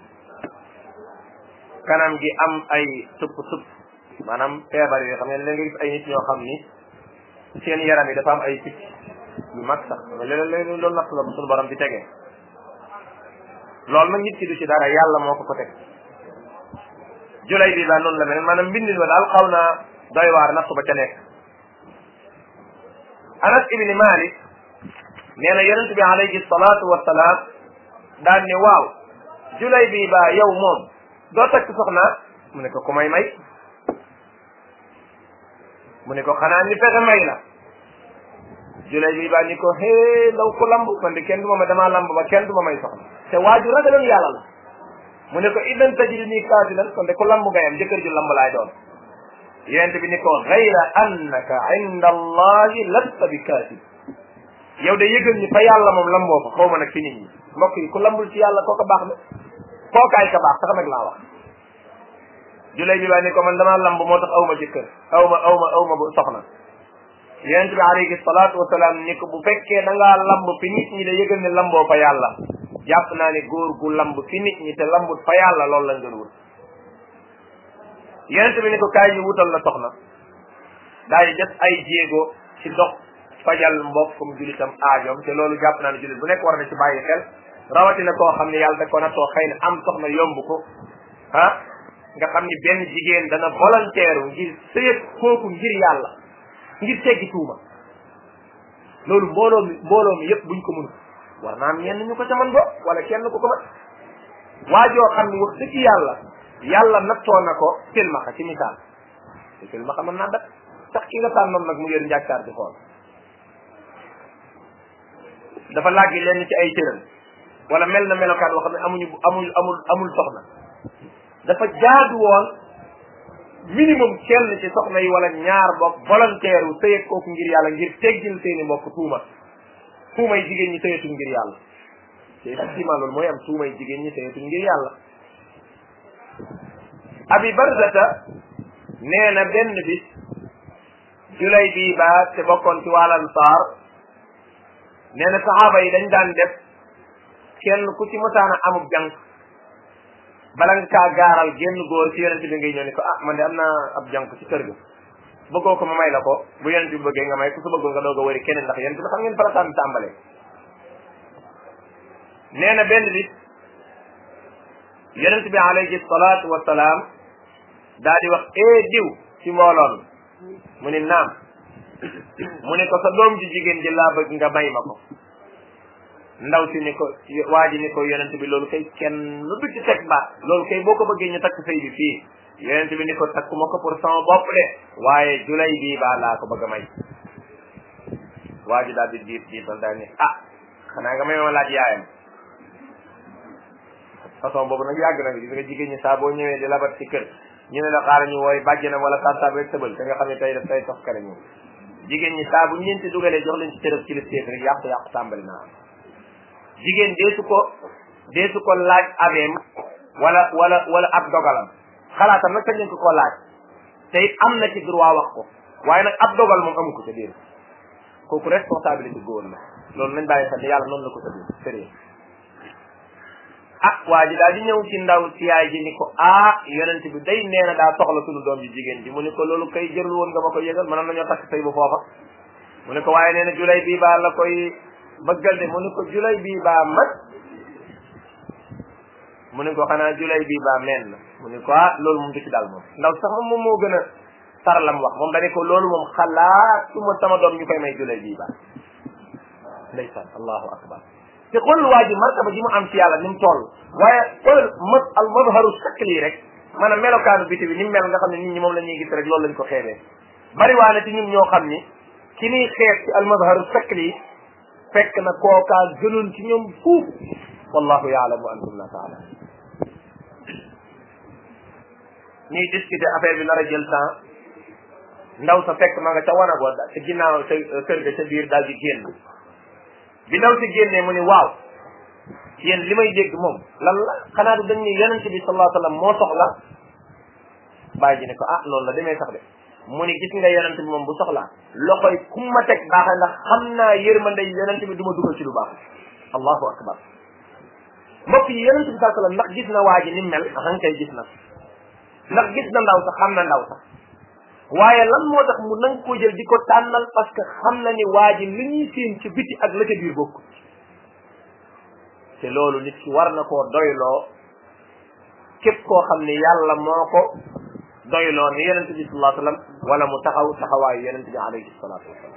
kanam gi am ay tupp tupp maanaam feebar yooyu xam ne léegi nga gis ay nit ñoo xam ni seen yaram yi dafa am ay picc yu mag sax léeg-léeg loolu natt la bu suñu borom di tegee loolu nag nit ki du ci dara yàlla moo ko ko teg julay bi ba noonu la mel maanaam mbindin wa daal xaw naa doy waar natt ba ca nekk anas ibni malik nee na yonent bi alayhi salaatu wasalaam daal ne waaw julay bi ba yow moom doo takk soxna mu ne ko ku may may mu ne ko xanaa ni fexe may la julay bi ba ni ko hee ndaw ko lamb man de kenn du ma ma damaa lamb ba kenn du ma may soxna te waaju ragaloon yàlla la mu ne ko idan tajid nii kaatilan kon de ku lamb ngay am jëkkër ju lamb laay doon yonent bi ni ko gayra annaka inda allahi lasta bi kaatib yow de yëgal ni fa yàlla moom lamboo fa xaw ma nag ci nit ñi mbokk yi ku lambul ci yàlla kooka baax na kookaay ka baax sax nag laa wax julay bi baa ni ko man damaa lamb moo tax aw ma jëkkër aw ma aw ma aw ma bu soxna yonent bi alayhi salaatu wasalaam ni ko bu fekkee da ngaa lamb fi nit ñi de yëgal ne lamboo fa yàlla jàpp naa ne góor gu lamb fi nit ñi te lambut fa yàlla loolu lañ doon wut yonent bi ni ko kaay ñu wutal la soxna daal di def ay jéego ci dox fajal mbokkum julitam aajoom te loolu jàpp naa ne julit bu nekk war na ci bàyyi xel rawatina koo xam ne yàlla da ko nattoo xëy na am soxna yomb ko ah nga xam ni benn jigéen dana volontaire ngir sëyët kooku ngir yàlla ngir teggi tuuma loolu mbooloo mi mbooloo mi yëpp buñ ko mënu war naa am ñenn ñu ko ca mën bo wala kenn ku ko mën waajoo xam ni wax dëgg yàlla yàlla nattoo na ko silmaxa ci misaal te silmaxa mën naa dat sax ki nga tànnoon nag mu yor njàkkaar di xool dafa làggi lenn ci ay cëram wala mel na melokaan boo xam ne amuñu amul amul amul soxna dafa jaadu woon minimum kenn ci soxna yi wala ñaar bokk volontaire wu sëyeeg kooku ngir yàlla ngir teggil seeni mbokk tuuma tuumay jigéen ñi sëyetuñ ngir yàlla te effectivement loolu mooy am tuumay jigéen ñi sëyetuñ ngir yàlla abi barzata nee na benn bis julay bii baa te bokkoon ci wàll ansaar nee na saxaaba yi dañ daan def kenn ku ci mosaana amub jànq bala nga kaa gaaral génn góor ci yonente bi ngay ñëw ni ko ah man de am naa ab jànq ci kër ga bëggoo ko ma may la ko bu yonente bi bëggee nga may ku su bëggul nga doog a wëri keneen ndax yonente bi xam ngeen farataan tàmbalee nee na benn bis yonente bi alayhi salaatu wasalaam daa di wax ee diw ci mbooloon mu ni naam mu ne ko sa doom ji jigéen ji laa bëgg nga may ma ko ndaw si ni ko waa ji ni ko yonent bi loolu kay kenn lu du ci teg baat loolu kay boo ko bëggee ñu takk sëy bi fii yonent bi ni ko takkuma ko pour sama bopp de waaye julay bii baa laa ko bëgg a may waa ji daal di diit diital daal ni ah xanaa nga may ma laaj yaayam façon boobu nag yàgg na gis nga jigéen ñi saa boo ñëwee di labat ci kër ñu ne la xaaral ñu wooy bàjjenam wala tantaab rek tëbal te nga xam ne tey daf tey tox kare ñu jigéen ñi saa bu ñu leen ci dugalee jox leen ci tërëb ci listéef rek yàqu yàqu tàmbali naa am jigéen deesu ko deesu ko laaj abeem wala wala wala ab dogalam xalaatam nag kañ lañ ko koo laaj te it am na ci droit wax ko waaye nag ab dogal moom amu ko ca biir kooku responsabilité góor la loolu nañ bàyyi xel ne yàlla noonu la ko tëddee sérieux ah waa ji daal di ñëw ci ndaw si yaay ji ni ko ah yonent bi day nee na daa soxla sunu doom ji jigéen ji mu ni ko loolu kay jërul woon nga ma ko yëgal mënoon nañoo takk sëy bu foofa mu ne ko waaye nee na julay bii baa la koy bëggal de mu ne ko julay bii baa mag mu ne ko xanaa julay bii baa meen na mu ne ko ah loolu moom du ci dal moom ndaw sax moom moom moo gën a tar lam wax moom dane ko loolu moom xalaatuma sama doom ñu koy may julay bii baa ndeysaan allahu akbar te xool waa ji martaba ji mu am ci yàlla ni mu toll waaye xool mat al mazharu shakli rek maanaam melokaanu biti bi ni mu mel nga xam ne nit ñi moom la ñuy gis rek loolu lañ ko xeebee bari waa na ci ñun ñoo xam ni ki ñuy xeeb ci al mazharu shakli fekk na kookaa gënoon ci ñoom fuuf wallahu yaalamu antum la taala ñuy discuter affaire bi nar a jël temps ndaw sa fekk ma nga ca wanag wa ca ginnaaw sa kër ga ca biir daal di génn bi ndaw si génnee mu ni waaw yéen li may dégg moom lan la xanaa du dañ ni yonente bi sallallahu alayhi wasallam moo soxla bàyyi ji ne ko ah loolu la demee sax de mu ni gis nga yonente bi moom bu soxlaa loxoy kum ma teg baaxee ndax xam naa yërmande yonente bi du ma dugal ci lu baax allahu akbar mbokk yi yonente bi sallallahu alayhi wasallam ndax gis na waa ji ni mel axan kay gis na ndax gis na ndaw sax xam na ndaw sax waaye lan moo tax mu nang ko jël di ko tànnal parce que xam na ni waa ji li ñuy séen ci biti ak la ca biir bokk te loolu nit ki war na koo doyloo képp koo xam ne yàlla moo ko doyloo ni yonente bi sallallahu alayhi wasallam wala mu taxaw taxawaayu yonente bi alayhi salatu wasalam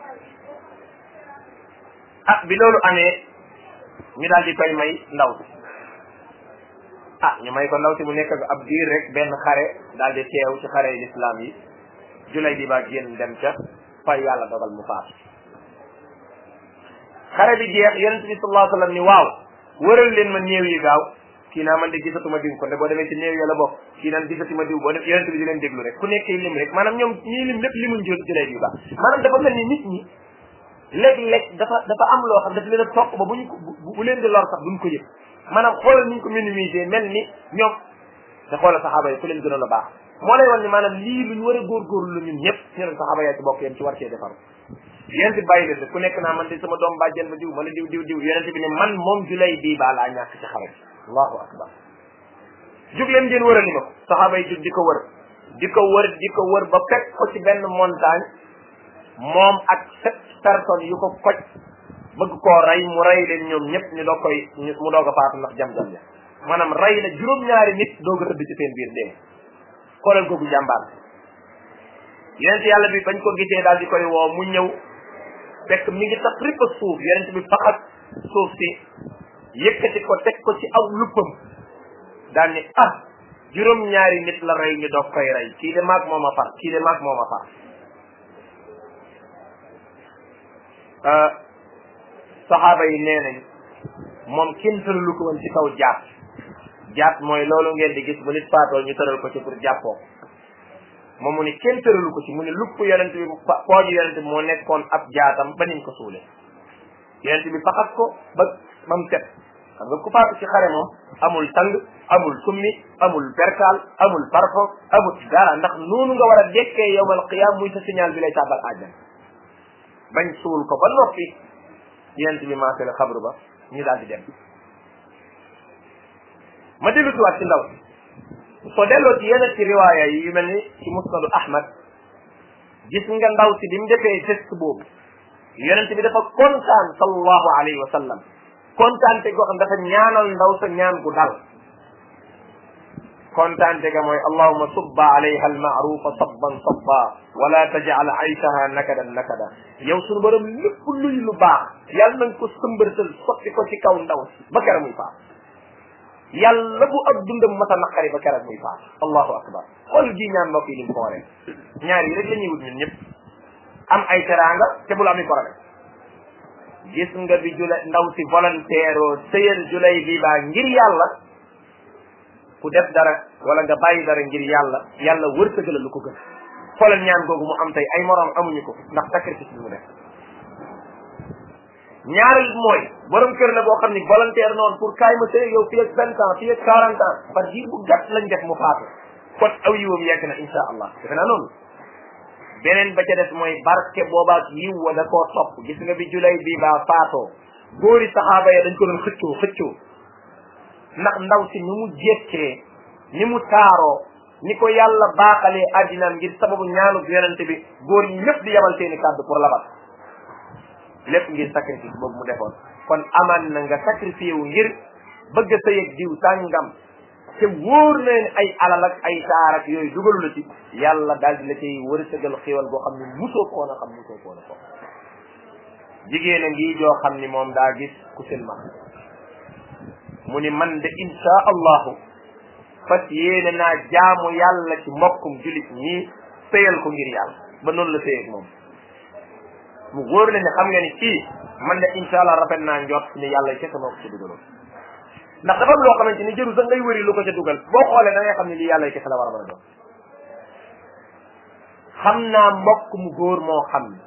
ah bi loolu amee ñu daal di koy may ndaw si ah ñu may ko ndaw si mu nekk ab diir rek benn xare daal di teew ci xare yi l'islam yi julay di ba génn dem ca fay yàlla dogal mu faatu xare bi jeex yonente bi sallallahu alayhi wasallam ni waaw wëral leen ma néew yi gaaw kii naa man de gisatuma diw ko nde boo demee ci néew ya la bokk kii naan gisatuma diw boo def yonente bi di leen déglu rek ku nekk lim rek maanaam ñoom ñii lim lépp limuñ jël julay di ba maanaam dafa mel ni nit ñi léeg-léeg dafa dafa am loo xam daf leen a topp ba buñ ko bu leen di lor sax duñ ko yëg maanaam xoolal niñ ko minimiser mel ni ñoom te xoolal saxaaba yi ku leen gënoon a baax moo lay wan ni maanaam lii luñ war a góorgóorlu la ñun ñëpp ñu ne saxaaba yaa ci bokk yéen ci war cee defaru yonent bi bàyyi leen ku nekk naa man de sama doom bàjjen ba diw man diw diw diw yonent bi ne man moom julay bii baa laa ñàkk ci xare allahu akbar jug leen ngeen wërali ma ko saxaaba yi jug di ko wër di ko wër di ko wër ba fekk ko ci benn montagne moom ak sept personnes yu ko koj bëgg koo rey mu rey leen ñoom ñëpp ñu doog koy mu doog a faatu ndax jam-jam ya maanaam rey na juróom-ñaari nit doog a tëdd ci seen biir dee xoolal googu jàmbaar yonent yàlla bi bañ ko gisee daal di koy woo mu ñëw fekk mi ngi tax ripp suuf yonent bi faxat suuf si yëkkati ko teg ko ci aw luppam daal ni ah juróom-ñaari nit la rey ñu doog koy rey kii de maag moom a far kii de maag moom a far saxaaba yi nee nañ moom kenn tëralu ko woon ci kaw jaat jaat mooy loolu ngeen di gis bu nit faatoo ñu tëral ko ci pour jàppoo moom mu ni kenn tëralu ko ci mu ni lupp yonent bi pooju yonent bi moo nekkoon ab jaatam ba niñ ko suule yonent bi faxat ko ba ba mu set xam nga ku faatu ci xare moom amul tang amul summi amul perkaal amul parfum amul dara ndax noonu nga war a dekkee yowmal qiyam muy sa signal bi lay tàbbal àjjan bañ suul ko ba noppi yonent bi maasale xabru ba ñu daal di dem ma dellu si waat ci ndaw soo delloo ci yenn ci riwaaya yi yu mel ni ci musnadu ahmad gis nga ndaw si bi mu defee test boobu yonent bi dafa kontaan sallallahu alayhi wa sallam kontaante goo xam dafa ñaanal ndaw sa ñaan gu dal kontaante ga mooy allahuma subba alayha almaarufa sabban sabba wala tajal aysaha nakadan nakada yow sunu borom lépp luy lu baax yàlla nañ ko sëmbërtal sotti ko ci kaw ndaw si ba kera muy faat yàlla bu ab dundam masa naqari ba kera muy faat allahu akbar xool gi ñaan mbokk yi ni mu fooree ñaar yi rek la ñuy wut ñun ñëpp am ay teraanga te bul ami problème gis nga bi jula ndaw si volontaire oo sëyal julay bi baa ngir yàlla ku def dara wala nga bàyyi dara ngir yàlla yàlla wërsëgal lu ko gën xoolal ñaan googu mu am tey ay moroom amuñu ko ndax sacrifice bi mu def ñaareel mooy borom kër la boo xam ni volontaire noonu pour kaay ma sëy yow fii ak vingt ans fii ak quarante ans par diir bu gàtt lañ def mu faatu kon aw yiwam yegg na insha allah defe naa noonu beneen ba ca des mooy barke boobaak yiw wa da koo topp gis nga bi julay bii baa faatoo góori saxaaba ya dañ ko doon xëccoo xëccoo ndax ndaw si ni mu jekkee ni mu taaroo ni ko yàlla baaxalee addinaam ngir sababu ñaanu yonente bi góor ñi ñëpp di yabal seeni kàddu pour labat lépp ngir sacrifice boobu mu defoon kon amaan na nga sacrifié wu ngir bëgg a sëy ak diw sàngam te wóor na ne ay alal ak ay taar ak yooyu dugalu la ci yàlla daal di la cay wërsëgal xéwal boo xam ne musoo koon a xam musoo koon a ko jigéen a ngi joo xam ni moom daa gis ku silma mu ni man de insha allahu fas yéene naa jaamu yàlla ci mbokkum julit ñii sëyal ko ngir yàlla ba noonu la sëy ak moom mu wóor na ne xam nga ni kii man de insha allah rafet naa njort ni yàlla kese moo ko ci dugaloon ndax dafa am loo xamante ni jëru sax ngay wëri lu ko ca dugal boo xoolee da ngay xam ne lii yàlla kese la war a mën a doon xam naa mbokk mu góor moo xam ne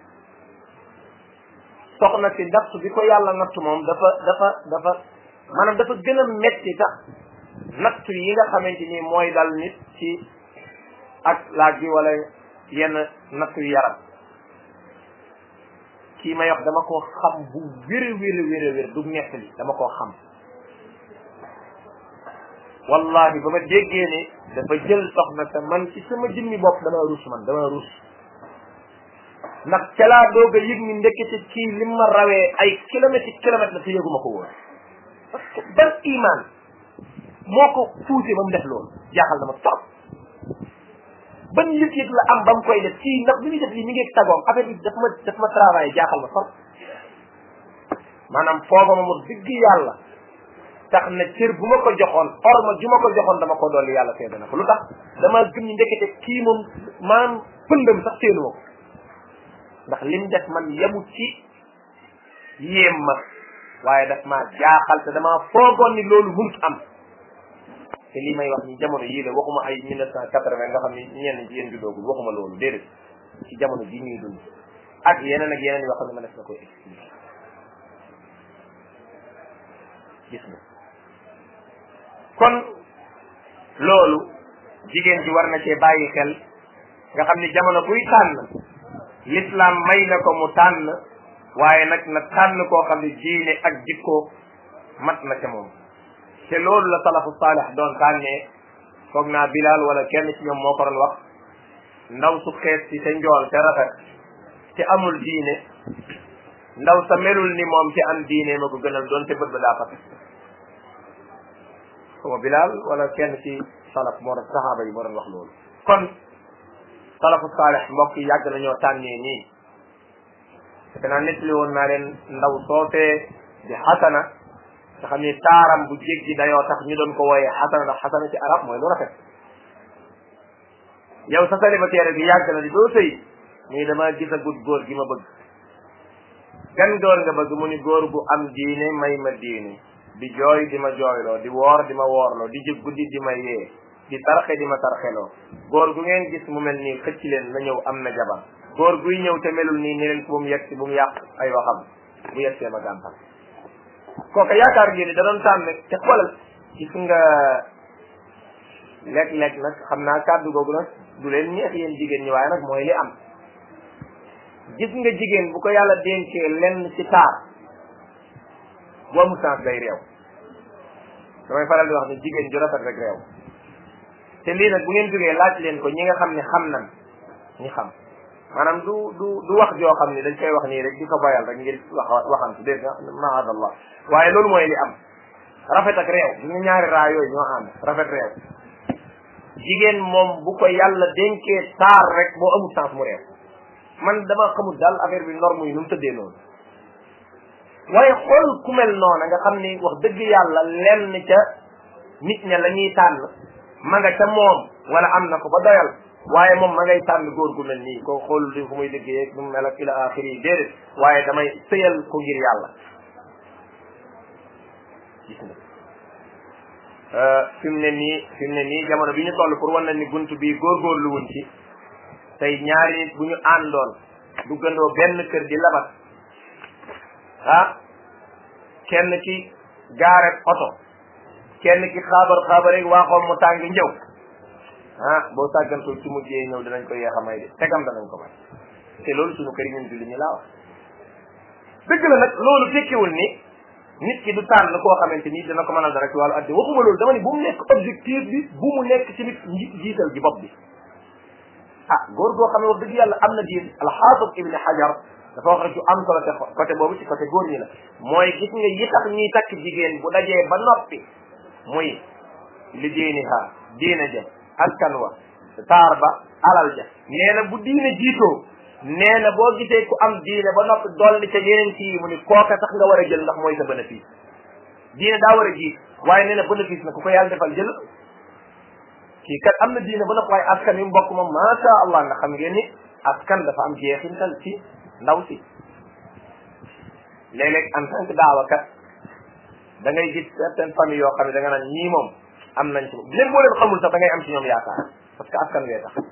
soxna si natt bi ko yàlla natt moom dafa dafa dafa maanaam dafa gën a metti sax natt yi nga xamante ni mooy dal nit ci ak laaj bi wala yenn natt yu yaram kii may wax dama koo xam bu wér wér wér wér du nettali dama koo xam wallahi ba ma déggee ne dafa jël soxna te man ci sama jëmmi bopp dama rus man dama rus ndax ca laa doog a yëg ni ndekete kii li ma rawee ay kilomètres yi kilomètres la te yëguma ko woon parce que ban iman moo ko poussé ba mu def loolu jaaxal na ma trop ban yëg-yëg la am ba mu koy def kii ndax bi muy def lii mi ngi tagoom affaire bi daf ma daf ma travail jaaxal ma trop maanaam foofa ma mu digg yàlla tax na cër bu ma ko joxoon orma ju ma ko joxoon dama ko dolli yàlla seede na ko lu tax dama gëm ni ndekete kii moom maanaam pëndam sax seenu ma ko ndax lim def man yemu ci yéem ma waaye daf maa jaaxal te damaa foogoon ni loolu mënut am te lii may wax ni jamono yii la waxuma ay mille neuf cent quatre-vingt nga xam ni ñenn ci yéen judoogul waxuma loolu déedéet ci jamono ji ñuy dund ak yeneen ak yeneen yoo xam ne ma def na koy expliquer gis nga kon loolu jigéen ji war na cee bàyyi xel nga xam ni jamono buy tànn l'islam may na ko mu tànn waaye nag na tànn koo xam ne diine ak jikko mat na ca moom te loolu la salafu saalih doon tànnee foog naa bilal wala kenn ci ñoom moo ko doon wax ndaw su xees ci te njool te rafet te amul diine ndaw sa melul ni moom ci am diine ma ko gënal doon te bët ba daa fat xuma bilal wala kenn ci salaf moo doon saxaaba yi moo doon wax loolu kon salafu saalih mbokk yi yàgg nañoo tànnee nii te naa nettali woon naa leen ndaw soosee di xasana nga xam ni taaram bu jéggi dayoo tax ñu doon ko wooyee xasana ndax xasana ci arab mooy lu rafet yow sa célibataire bi yàgg na di doo sëy muy dama gis a gut góor gi ma bëgg gan góor nga bëgg mu ni góor gu am diine may ma diine di jooy di ma jooyloo di woor di ma woorloo di jëg guddi di ma yee di tarxe di ma tarxeloo góor gu ngeen gis mu mel nii xëcc leen na ñëw am na jabar góor guy ñëw te melul nii ni leen bu mu yegg si bu mu yàq ay waxam bu yegg see ma gàntal kooka yaakaar ngeen ni da doon tànn te xoolal gis nga léeg-léeg nag xam naa kàddu googu nag du leen neex yéen jigéen ñi waaye nag mooy li am gis nga jigéen bu ko yàlla dénkee lenn ci taar boo mu sens day réew damay faral di wax ni jigéen ju rafet rek réew te lii nag bu ngeen jógee laaj leen ko ñi nga xam ne xam nan ñi xam maanaam du du du wax joo xam ne dañ koy wax nii rek di ko bayal rek ngir wax waxantu dégg nga maadallah waaye loolu mooy li am rafet ak réew ñu ñaari raa yooyu ñoo ànd rafet réew jigéen moom bu ko yàlla dénkee taar rek boo amul sens mu réew man dama xamul daal affaire bi norme yi nu mu tëddee noonu waaye xool ku mel noona nga xam ni wax dëgg yàlla lenn ca nit ña la ñuy tànn ma nga ca moom wala am na ko ba doyal waaye moom ma ngay tànn góor gu mel nii ko xool li fu muy liggéey nu mu mel ak ila axiri yi déedéet waaye damay sëyal ko ngir yàlla gis nga fi mu ne nii fi mu ne nii jamono bi ñu toll pour wan na ni bunt bi góorgóorlu wuñ ci tey ñaari nit bu ñu àndoon duggandoo benn kër di labat ah kenn ki gaare oto kenn ki xaabar xaabar rek waaxoom mu tàng njëw ah boo sàggantul ci mujjee ñëw danañ ko yeex a may de tegam danañ ko may te loolu suñu kër yi ñun julli ñu laa wax dëgg la nag loolu tekkiwul ni nit ki du tànn koo xamante ni dina ko mënal dara ci wàllu addi waxuma loolu dama ni bu mu nekk objectif bi bu mu nekk tamit nji jiital gi bopp bi ah góor goo xam ne wax dëgg yàlla am na diin alxaafid ibni xajar dafa wax rek ci am solo te côté boobu ci côté góor ñi la mooy gis nga yi tax ñuy takk jigéen bu dajee ba noppi muy li diiniha diina ja askan wa taar ba alal ja nee na bu diine jiitoo nee na boo gisee ku am diine ba noppi dolli ca yeneen ci mu ni kooka sax nga war a jël ndax mooy sa bénéfice diine daa war a jiit waaye nee na bénéfice na ku ko yàlla defal jël kii kat am na diine ba noppi waaye askan yu mbokk moom macha allah nga xam ngeen ni askan dafa am jeexintal ci ndaw si léeg-léeg en tant que daawakat da ngay gis certaines familles yoo xam ne da nga naan ñii moom am nañ ci même boo leen xamul sax da ngay am ci ñoom yaakaar parce que askan wee tax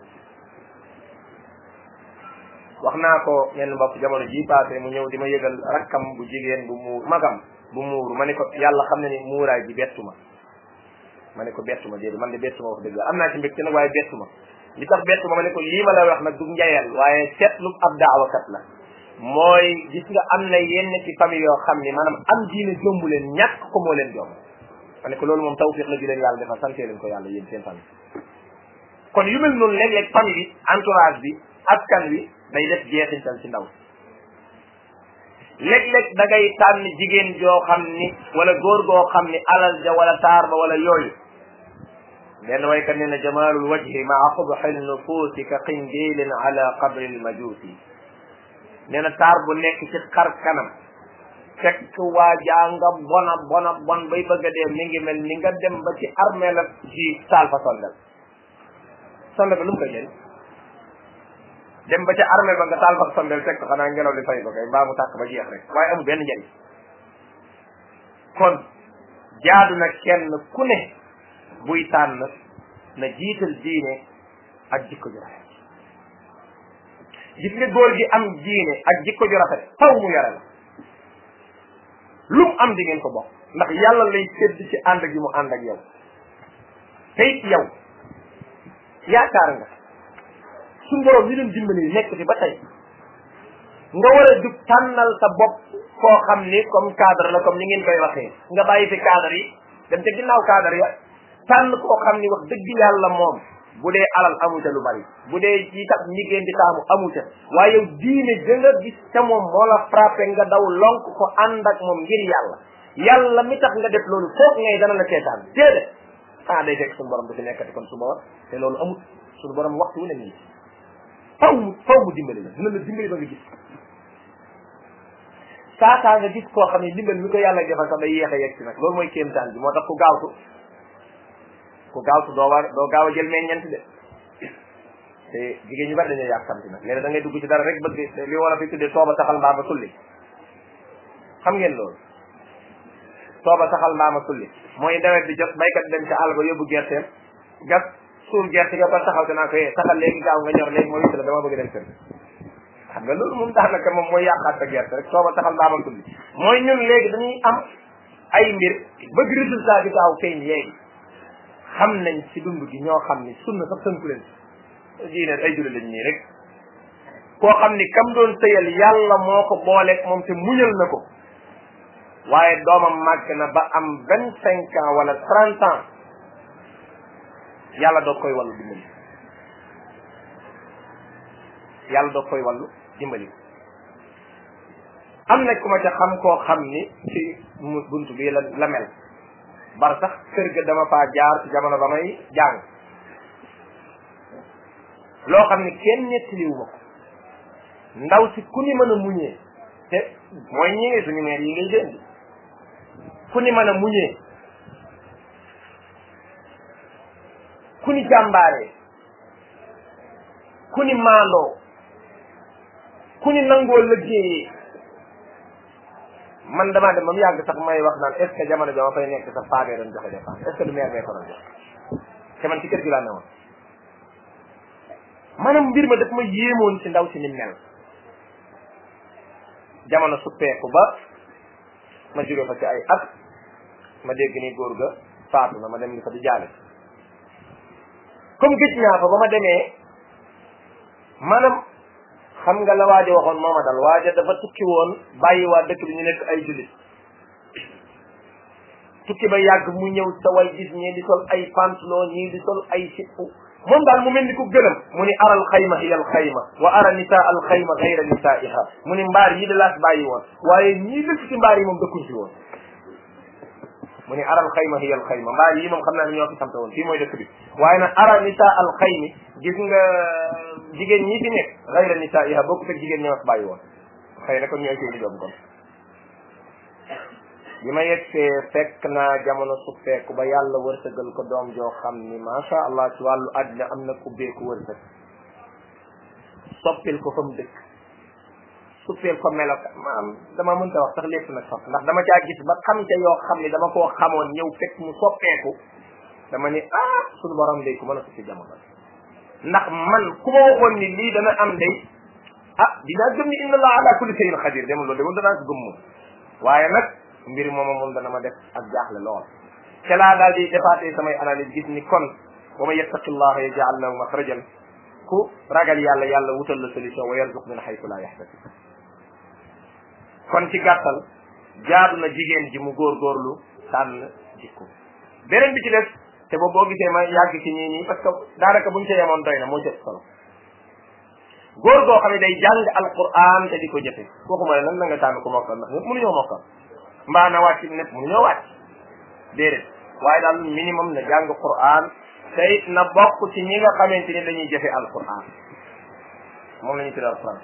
wax naa ko ñenn mbokk jamono ji passé mu ñëw di ma yëgal rakkam bu jigéen bu muur magam bu muuru ma ne ko yàlla xam ne ni muuraay bi bettu ma ma ne ko bettu ma déedéet man de bettu ma wax dëgg am naa ci mbégte nag waaye bettu ma li tax bettu ma ma ne ko lii ma lay wax nag du njayal waaye seetlu ab daawakat la mooy gis nga am na yenn ci famille yoo xam ni maanaam am diine jombu leen ñàkk ko moo leen jomb ma ne ko loolu moom tawfiq la ju leen yàlla defal sante leen ko yàlla yéen seen famille kon yu mel noonu léeg-léeg famille bi entourage bi askan wi day def jeexintal ci ndaw léeg-léeg da ngay tànn jigéen joo xam ni wala góor goo xam ni alal ja wala taar ba wala yooyu benn waykat nee na jamalul wajhi maa qubxi nufuusi ka qindilin ala qabri lmajuusi nee na taar bu nekk ci xar kanam fekk waa jaa nga bona bona bon bay bëgg a dee mi ngi mel ni nga dem ba ci armée la ci taal fa sondel sondel ba lu mu koy jëriñ dem ba ca armée ba nga taal fa sondel fekk xanaa ngelaw li fay ko kay mbaa mu tàkk ba jeex rek waaye amul benn njëriñ kon jaadu na kenn ku ne buy tànn na jiital diine ak jikko ju rafet gis nga góor gi am diine ak jikko ju rafet faw mu yore la lu mu am di ngeen ko bokk ndax yàlla lay sédd ci ànd gi mu ànd ak yow te it yow yaakaar nga suñ borom li leen dimbali nekk fi ba tey nga war a jug tànnal sa bopp koo xam ni comme cadre la comme ni ngeen koy waxee nga bàyyi fi cadre yi dem ca ginnaaw cadre ya tànn koo xam ni wax dëgg yàlla moom bu dee alal amu ca lu bari bu dee ci tax liggéey di taamu amu ca waaye yow diine ja nga gis ca moom moo la frappé nga daw lonk ko ànd ak moom ngir yàlla yàlla mi tax nga def loolu foog ngay dana la seetaan déedéet ah day fekk suñu borom du fi nekkati kon suba war te loolu amut suñu borom waxtu wu ne nii faw mu faw mu dimbali la dina la dimbali ba nga gis saa saa nga gis koo xam ne dimbali mi ko yàlla defal sax day yéex a yegg si nag loolu mooy kéemtaan bi moo tax ku gaawtu ku gaawtu doo war doo gaaw a jël meññeent de te jigéen ñu bari dañoo yàkkamti nag léegi da ngay dugg ci dara rek bëgg li war a fi tuddee tooba saxal mbaama sulli xam ngeen loolu tooba saxal mbaama sulli mooy nawet bi jot baykat dem ca àll ba yóbbu gerteem gas suul gerte ga ba taxaw te naa ko yee saxal léegi gaaw nga ñor léegi mooy witt la dama bëgg dem kër xam nga loolu moom daanaka moom mooy yàqaat sa gerte rek tooba saxal mbaama sulli mooy ñun léegi dañuy am ay mbir bëgg résultat bi gaaw feeñ léegi xam nañ ci dund gi ñoo xam ni sunna sax tënku leen diine ay julli lañ nii rek koo xam ni kam doon sëyal yàlla moo ko booleeg moom te muñal na ko waaye doomam màgg na ba am vingt cinq ans wala trente ans yàlla doog koy wàllu dimbali yàlla doog koy wàllu dimbali am na ku ma ca xam koo xam ni ci mu bunt bii la la mel bar sax kër ga dama faa jaar ci jamono ba may jàng loo xam ni kenn nettaliwu ma ko ndaw si ku ni mën a muñee te mooy ñi ngi suñu meer yi ngay jënd ku ni mën a muñee ku ni jàmbaaree ku ni maandoo ku ni nangoo liggéeyee man damaa dem ba mu yàgg sax may wax naan est ce que jamono bi ma fay nekk sax faagee doon joxe dépense est ce que du meer bee ko doon joxe te man ci kër gi laa ne woon maanaam mbir ma daf ma yéemoon ci ndaw si ni mel jamono suppeeku ba ma jóge fa ci ay at ma dégg ni góor ga faatu na ma dem di fa di jaale comme gëj naa fa ba ma demee maanaam xam nga la waaja waxoon mooma dal waaja dafa tukki woon bàyyi waa dëkk bi ñu nekk ay jullit tukki ba yàgg mu ñëw sa way gis ñii di sol ay pantalon ñii di sol ay sippu moom daal mu mel ni ku gëlëm mu ni aral xayma hiya al xayma wa ara nisaa al xayma gayra nisaiha mu ni mbaar yi da laas bàyyi woon waaye ñii dëkk ci mbaar yi moom dëkkuñ ci woon mu ni aral xayma hiya al xayma mbaar yi moom xam naa ne ñoo fi samte woon fii mooy dëkk bi waaye nag ara nisaa al xaymi gis nga jigéen ñi fi nekk gayra nisaiha bokkut ak jigéen ñoo fi bàyyi woon xëy na kon ñooy seen i doom kon bi ma yegsee fekk naa jamono suppeeku ba yàlla wërsëgal ko doom joo xam ni macha allah ci wàllu àddina am na ubbeeku wërsëg soppil ko fa mu dëkk suppeel ko meloka maam dama mënta wax sax lépp nag sax ndax dama caa gis ba xam ca yoo xam ni dama koo xamoon ñëw fekk mu soppeeku dama ni ah suñu borom day ku mën a ko ci jamono ndax man ku ma waxoon ni lii dana am day ah dinaa gëm ni inna allah ala kulli shay'in xadir dama loolu de moom danaa ko gëm moom waaye nag mbir mooma moom dana ma def ak jaaxle lool ca laa daal di defaatee samay analyse gis ni kon wa man yattaqi llaha yaj'al lahu maxrajan ku ragal yàlla yàlla wutal la solution wa yarzuq min haythu la yahtasib kon ci gàttal jaadu na jigéen ji mu góorgóorlu tànn jikko beneen bi ci des te boobu boo gisee ma yàgg ci nii nii parce que daanaka buñ ca yemoon doy na moo jëf solo góor goo xam ne day jàng alquran te di ko jëfe waxuma ne nag na nga tànn ko mokkal ndax ñëpp mënuñoo mokkal mbaa na wàcc nekk mënuñoo wàcc déedéet waaye daal minimum na jàng quran te it na bokk ci ñi nga xamante ni dañuy jëfe alquran moom la ñu tuddee alquran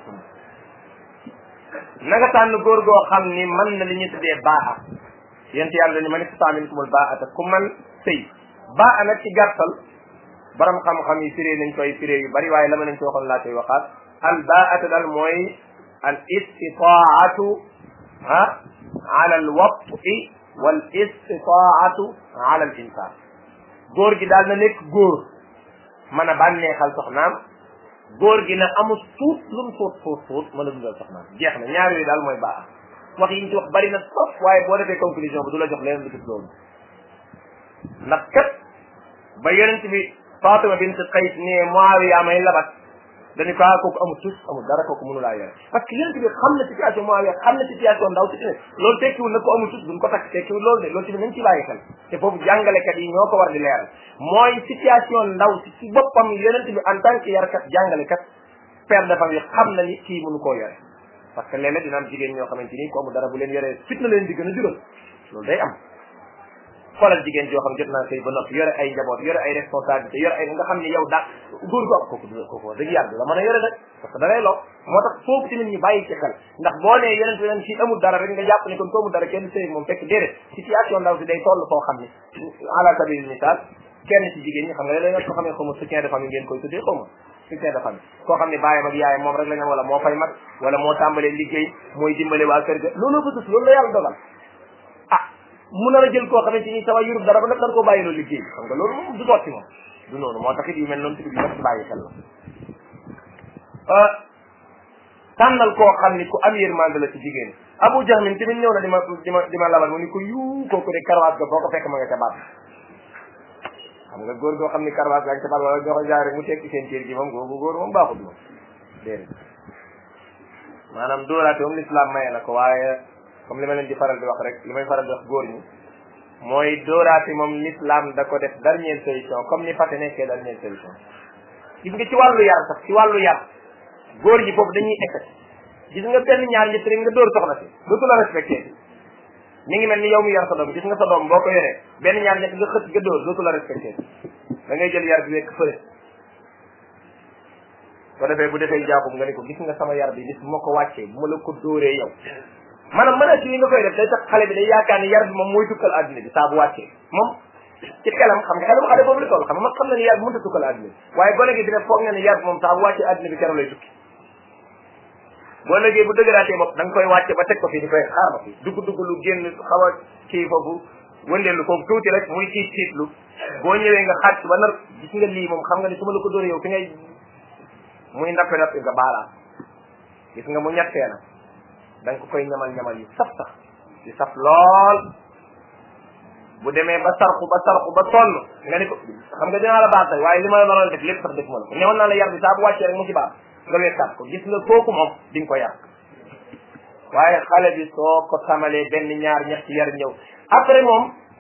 na nga tànn góor goo xam ni mën na li ñuy tuddee baaxa yent yàlla ni man istata minkumul baata ku man sëy baa nag ci gàttal borom xam-xam yi firee nañ koy firee yu bari waaye la ma nañ ci waxoon laa koy waxaat al baata daal mooy al istitaatu ah ala al wati wal istitaatu ala al insan góor gi daal na nekk góor mën a bànneexal soxnaam góor gi na amul tuut lu mu tuut tuut tuut mën a dundal soxnaam jeex na ñaar yooyu daal mooy baax wax yi ñu ci wax bari na trop waaye boo defee conclusion bi du la jox leneen lu gis loolu ndax kat ba yonent bi Fatima bint Qays ne Muawiya may labat dañu ko ah kooku amul tus amul dara kooku mënu laa yore parce que yonent bi xam na situation Muawiya xam na situation ndaw si ne loolu tekkiwul na ko amul tus duñ ko takk tekkiwul loolu de loolu tamit nañ ci bàyyi xel te foofu jàngalekat yi ñoo ko war di leeral mooy situation ndaw si ci boppam yonent bi en tant que yarkat jàngalekat père de famille xam na ni kii mënu koo yore parce que léeg-léeg dina am jigéen ñoo xamante ni ko amul dara bu leen yoree fit na leen di gën a jural loolu day am xoolal jigéen joo xam jot naa sëy ba noppi yore ay njaboot yore ay responsabilité yore ay nga xam ne yow daa góor gu am kooku du kooku wax dëgg yàlla du la mën a yore nag parce que da lay loo moo tax foofu tamit ñu bàyyi ci xel ndax boo nee yeneen fi leen si amul dara rek nga jàpp ne kon ko amul dara kenn sëy moom fekk déedéet situation ndaw si day toll foo xam ne ala sabil misaal kenn ci jigéen ñi xam nga léeg-léeg nga ko xamee xaw ma soutien de famille ngeen koy tuddee xaw ma soutien de famille koo xam ne bàyyam ak yaayam moom rek la ñu wala moo fay mag wala moo tàmbalee liggéey mooy dimbale waa kër ga loolu ko tus loolu la yàlla dogal ah mu nar a jël koo xamante ni sama yurub dara ba nag dañ koo bàyyi loolu liggéey xam nga loolu moom du sotti moom du noonu moo tax it yu mel noonu tamit yu mat bàyyi xel la tànnal koo xam ni ku am yërmande la ci jigéen Abu Jahmin tamit ñëw na di ma di ma di ma labal mu ni ko yuu kooku de karawaat ga boo ko fekk ma nga ca baat xam nga góor goo xam ni karawaat gaa nga ca baat wala ñoo ko jaare mu tekki seen cër gi moom googu góor moom baaxut moom déedéet maanaam dóoraate moom l'islam maye na ko waaye comme li ma leen di faral di wax rek li may faral di wax góor ñi mooy dóoraate moom l'islam da ko def dernière solution comme ni fàtte nekkee dernière solution gis nga ci wàllu yar sax ci wàllu yar góor ñi foofu dañuy ekkati gis nga benn ñaar ñett rek nga dóor soxna si dootu la respecté mi ngi mel ni yow mi yar sa doom gis nga sa doom boo ko yoree benn ñaar ñett nga xët nga dóor dootu la respecté da ngay jël yar bi wekk fële ko defee bu defee jaaxum nga ni ko gis nga sama yar bi bis bu ma ko wàccee bu ma la ko dóoree yow maanaam mën a ci li nga koy def day tax xale bi day yaakaar ni yar bi moom mooy tukkal àddina bi saa bu wàccee moom ci xelam xam nga xelam xale boobu la toll xam nga mag xam na ni yar bi mënut a tukkal àddina bi waaye gone gi dina foog nga ni yar bi moom saa bu wàccee àddina bi keroog lay tukki boo léegi bu dëgëraatee bopp da nga koy wàcce ba teg ko fi ni koy xaar ma fi dugg dugg lu génn xaw a kii foofu wëndeelu foofu tuuti rek muy tiit tiitlu boo ñëwee nga xàcc ba nar gis nga lii moom xam nga ni su ma la ko dóoree yow fi ngay muy nappe nappe nga baalaat gis nga mu ñettee na da nga ko koy ñamal ñamal yu saf sax yu saf lool bu demee ba sarxu ba sarxu ba sonn nga ni ko xam nga dinaa la baax tey waaye li ma la naroon def lépp sax def ma la ko ñamal naa la yar bi saa bu wàccee rek mu ci baax nga wekkaat ko gis nga kooku moom di nga ko yar waaye xale bi soo ko tamalee benn ñaar ñetti yar ñëw après moom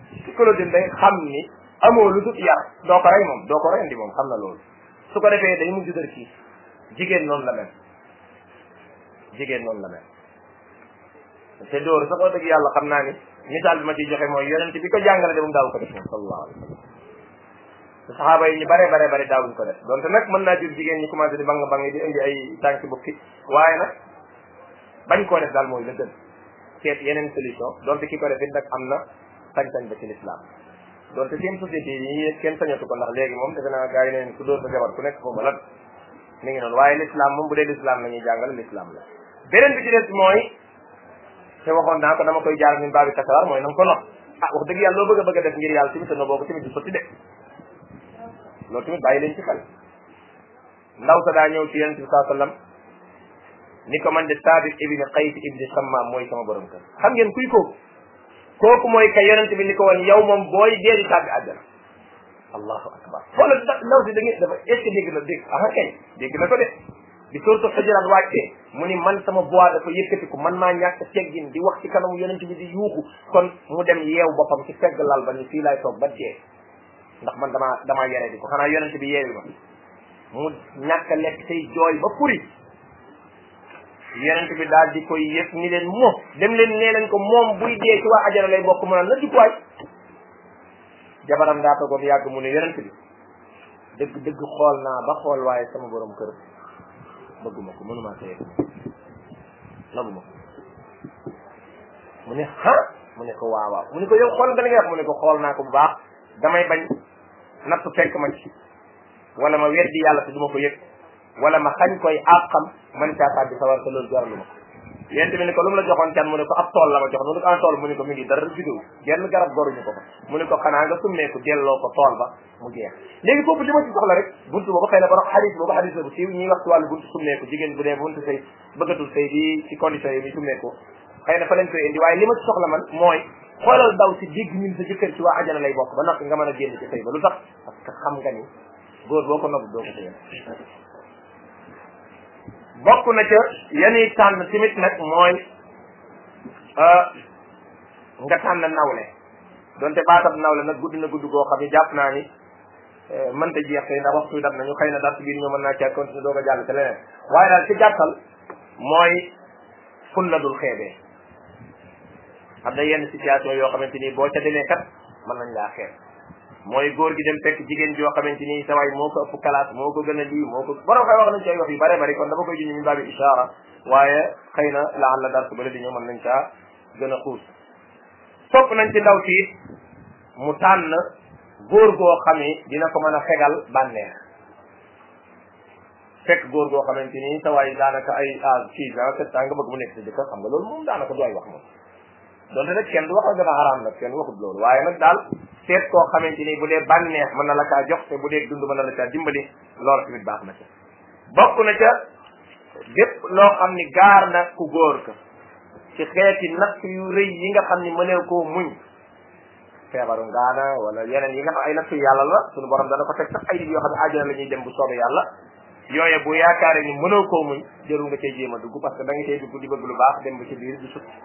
psychologie day xam ni amoo lu dul yar doo ko rey moom doo ko rendi moom xam na loolu su ko defee day mujj dër kii jigéen noonu la mel jigéen noonu la mel te dóor sax wax dëgg yàlla xam naa ni misaal bi ma ciy joxe mooy yonent bi ko jàngale de moom daaw ko def moom sallallahu alayhi wa sallam te saxaaba yi ñu bare bare bare daawuñ ko def donte nag mën naa jur jigéen ñi commencé di bang bang di indi ay tànki bukki waaye nag bañ koo def daal mooy la gën seet yeneen solution donte ki ko def it nag am na sañ-sañ ba ci l'islam donte seen société yi kenn sañatu ko ndax léegi moom defe naa gars yi neen ku dóor sa jabar ku nekk foofu lan mi ngi noonu waaye l'islam moom bu dee l'islam la ñuy jàngale l'islam la beneen bi ci des mooy te waxoon naa ko dama koy jaar min baabi kasawar mooy na nga ko nox ah wax dëgg yàlla loo bëgg a bëgg a def ngir yàlla tamit te no boo ko tamit du sotti de loolu tamit bàyyi leen ci xel ndaw sa daa ñëw ci yonente bi saa sallam ni ko man de saabit ibni qays ibni sammaam mooy sama borom kër xam ngeen kuy kooku kooku mooy ka yonente bi ni ko woon yow moom booy dee di tàbbi àjjana allahu akbar xoolal ndaw si da ngeen dafa est ce que dégg na dégg ah kay dégg na ko de bi surtout xujuraat wàccee mu ni man sama voix dafa yëkkatiku man maa ñàkk teggin di wax ci kanamu yonente bi di yuuxu kon mu dem yeew boppam ci fegg lal ba ni fii laay toog ba dee ndax man damaa damaa yere di ko xanaa yonente bi yeewi ma mu ñàkk a lekk say jooy ba furi yonente bi daal di koy yëg ni leen mo dem leen nee leen ko moom buy dee ci waa ajara lay bokk mu naan na dikkuwaay jabaram daa toogoon yàgg mu ne yonente bi dëgg dëgg xool naa ba xool waaye sama borom kër bëgguma ko mënuma sëy naguma ko mu ne ha mu ne ko waaw waaw mu ne ko yow xool ba li nga wax mu ne ko xool naa ko bu baax damay bañ natt fekk ma ci wala ma weddi yàlla te duma ko yëg wala ma xañ koy àqam man caa tàbbi sawar te loolu jaralu ma ko yéen tamit ni ko lu mu la joxoon can mu ne ko ab tool la ma jox mu ne ko en tool mu ne ko mi ngi dara juddoo genn garab goruñu ko fa mu ne ko xanaa nga summeeku delloo ko tool ba mu jeex léegi foofu li ma ci soxla rek buntu boobu xëy na borom xadis boobu xadis la bu siiw ñuy wax ci wàllu buntu summeeku jigéen bu dee buntu sëy bëggatul sëy di ci condition yi muy summeeku xëy na fa lañ koy indi waaye li ma ci soxla man mooy xoolal daw si dégg ñun sa jëkkër ci waa ajana lay bokk ba noppi nga mën a génn ci sëy ba lu tax parce que xam nga ni góor boo ko nobu doo ko sëyal bokk na ca yanuy tànn tamit nag mooy nga tànn nawle donte baatab nawle nag gudd na gudd goo xam ne jàpp naa ni mënta jeex tey ndax waxtu dab nañu xëy na dara ci biir ñoo mën naa caa continuer doog a jàll te leneen waaye daal ci gàttal mooy fun la dul xeebee am na yenn situation yoo xamante ni boo ca demee kat mën nañ laa xeeb mooy góor gi dem fekk jigéen joo xamante ni sa waay moo ko ëpp classe moo ko gën a lii moo ko borom xëy wax nañ ci ay wax yu bare bari kon dama koy junj min baabi ishaara waaye xëy na laal la dar su bële di ñëw mën nañ caa gën a xuus sopp nañ ci ndaw si mu tànn góor goo xam ni dina ko mën a fegal bànneex fekk góor goo xamante ni sa waay daanaka ay ah kii ans sept ans nga bëgg mu nekk sa jëkkër xam nga loolu moom daanaka du ay wax moom donte nag kenn du wax dafa xaraam nag kenn waxut loolu waaye nag daal seet koo xamante ni bu dee bànneex mën na la kaa jox te bu dee dund mën na la caa dimbali loolu tamit baax na ca bokk na ca lépp loo xam ni gaar na ku góor ka ci xeeti natt yu rëy yi nga xam ni mëneew koo muñ feebaru ngaana wala yeneen yi nga xam ay nattu yàlla la suñu borom dana ko teg sax ay nit yoo xam ne àjjana la ñuy dem bu soobee yàlla yooye bu yaakaare ni mënoo koo muñ jërul nga cay jéem a dugg parce que da nga cay dugg di bëgg lu baax dem ba ci biir du sut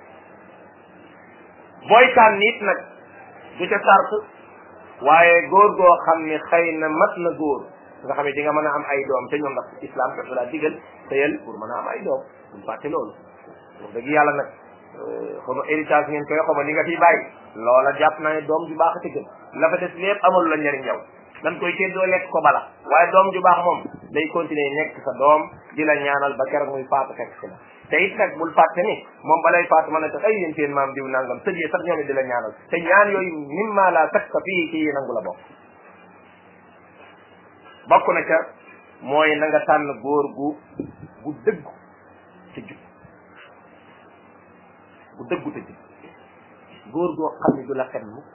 booy tànn nit nag du ca sart waaye góor goo xam ne xëy na mat na góor nga xam ne di nga mën a am ay doom te ñoom ndax islam kat daa digal tëyal pour mën a am ay doom buñ fàtte loolu wax dëgg yàlla nag xaw ma héritage ngeen koy xaw ma li nga fiy bàyyi loola jàpp naa ne doom ju baax a ci gën la fa des lépp amul la njëriñ yow dañ koy séddoo lekk ko bala waaye doom ju baax moom day continuer nekk sa doom di la ñaanal ba keroog muy faatu fekk si la te it nag bul fàtte ni moom balay faatu mën a tax ay yéen seen maam diw nangam sëjee sax ñoom it di la ñaanal te ñaan yooyu mimma la sakka fii ci yi nangu la bokk bokk na ca mooy na nga tànn góor gu gu dëggu ci jub gu dëggu te jub góor goo xam ni du la fen mukk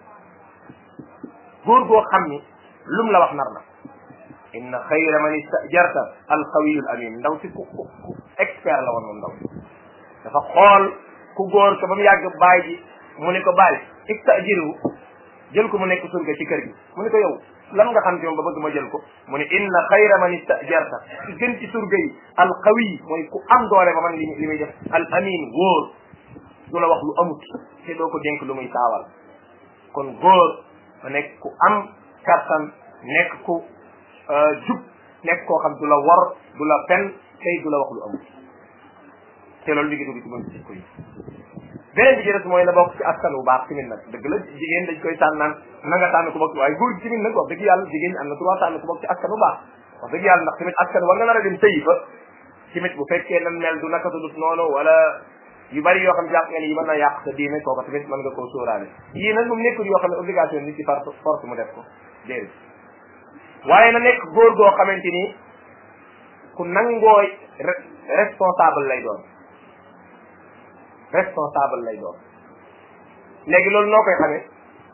góor goo xam ni lum la wax nar na inna xayra man istajarta alqawiyul amin ndaw si ku ku ku expert la woon moom ndaw si dafa xool ku góor ko ba mu yàgg baay ji mu ne ko baay istajiru jël ko mu nekk surga ci kër gi mu ne ko yow lan nga xam ci moom ba bëgg ma jël ko mu ne inna xayra man istajarta ci gën ci surga yi alqawi mooy ku am doole ba man li li muy def al amin wóor du la wax lu amut te doo ko dénk lu muy saawal kon góor ma nekk ku am kattan nekk ku jub nekk koo xam du la war du la fen tey du la wax lu amul te loolu mi ngi dugg ci mën ci ko yi beneen bi ci des mooy na bokk ci askan bu baax tamit nag dëgg la jigéen dañ koy tànn naan na nga tànn ku bokk ci waaye góor gi tamit nag wax dëgg yàlla jigéen ñi am na droit tànn ku bokk ci askan bu baax wax dëgg yàlla ndax tamit askan war nga nar a dem tëyi fa tamit bu fekkee nan mel du naka dut noonu wala yu bari yoo xam jàpp nga ni yi mën na yàq sa diine kooku tamit mën nga koo sóoraale yii nag moom nekkul yoo xam ne obligation nit ci par force mu def ko déedéet waaye na nekk góor goo xamante ni ku nangoo responsable lay doon responsable lay doon léegi loolu noo koy xamee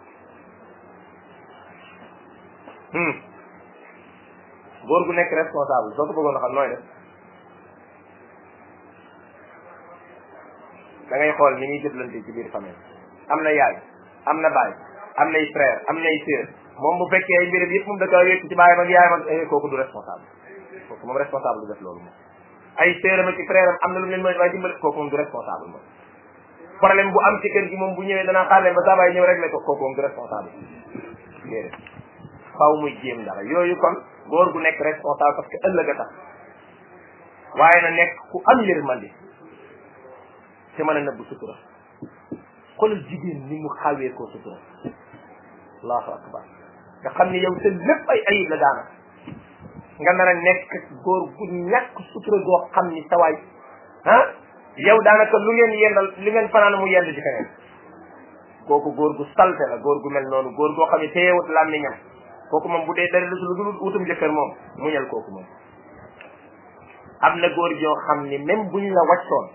góor gu nekk responsable soo ko bëggoon a xam nooy def da ngay xool ni ñuy jëflante ci biir famille am na yaay am na baay am nay frère am nay sœur moom bu fekkee ay mbiram yëpp moom da koy wékk ci baayam ak yaayam ak kooku du responsable kooku moom responsable du def loolu moom ay sœuram ak ci frère am am na lu mu leen mën waaye dimbali kooku moom du responsable moom problème bu am ci kër gi moom bu ñëwee danaa xaar leen ba saa baay ñëw réglé ko kooku moom du responsable déedéet faw muy jéem dara yooyu kon góor gu nekk responsable parce que ëllëg a tax waaye na nekk ku am yërmande te mën a nëbb sutura xoolal jigéen ni mu xawee koo sutura allahu akbar nga xam ni yow sa lépp ay ayib la daana nga nar a nekk góor gu ñàkk sutura goo xam ni sawaay ah yow daanaka lu ngeen yendal li ngeen fanaan mu yend ci keneen kooku góor gu salte la góor gu mel noonu góor goo xam ne téyewut làmmiñam kooku moom bu dee dara lu dul wutum jëkkër moom muñal kooku moom am na góor joo xam ni même buñ la wàccoon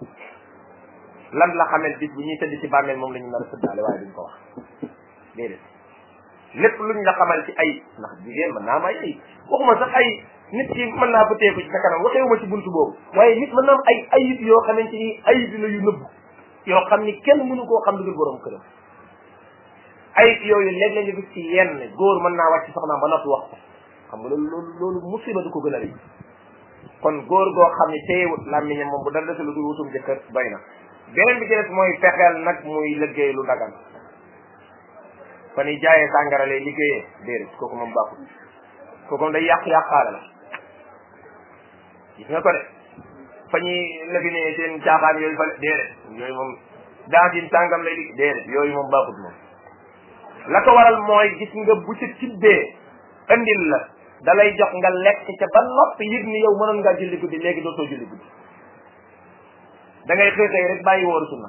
lan la xamel bis bu ñuy tëdd ci bàmmeel moom la ñu nar a tëddaale waaye duñ ko wax déedéet lépp luñ la xamal ci ay ndax jigéen mën naa am ay ay waxuma sax ay nit ki mën naa ko teeku ci sa kanam waxeewuma ci buntu boobu waaye nit mën naa am ay ayib yoo xamante ni ayib la yu nëbb yoo xam ni kenn mënu koo xam dugul borom këram ayib yooyu léeg la nga gis ci yenn góor mën naa wàcc soxnaam ba noppi wax ko xam nga loolu loolu loolu musiba du ko gën a rëy kon góor goo xam ne téyewut làmmiñam moom bu dara dese lu dul wutum jëkkër doy na beneen bi ci des mooy fexeel nag muy liggéey lu dagan fa ni jaayee sàngara lay liggéeyee déedéet kooku moom baaxul kooku moom day yàq yàqaale la gis nga ko de fa ñuy lëginee seen caaxaan yooyu fa déedéet yooyu moom dansin sàngam lay liggéey déedéet yooyu moom baaxul moom la ko waral mooy gis nga bu ci tibbee andil la da lay jox nga lekk ca ba noppi yëg ni yow mënoon ngaa julli guddi léegi dootoo julli guddi da ngay xëy xëy rek bàyyi wóoru sunna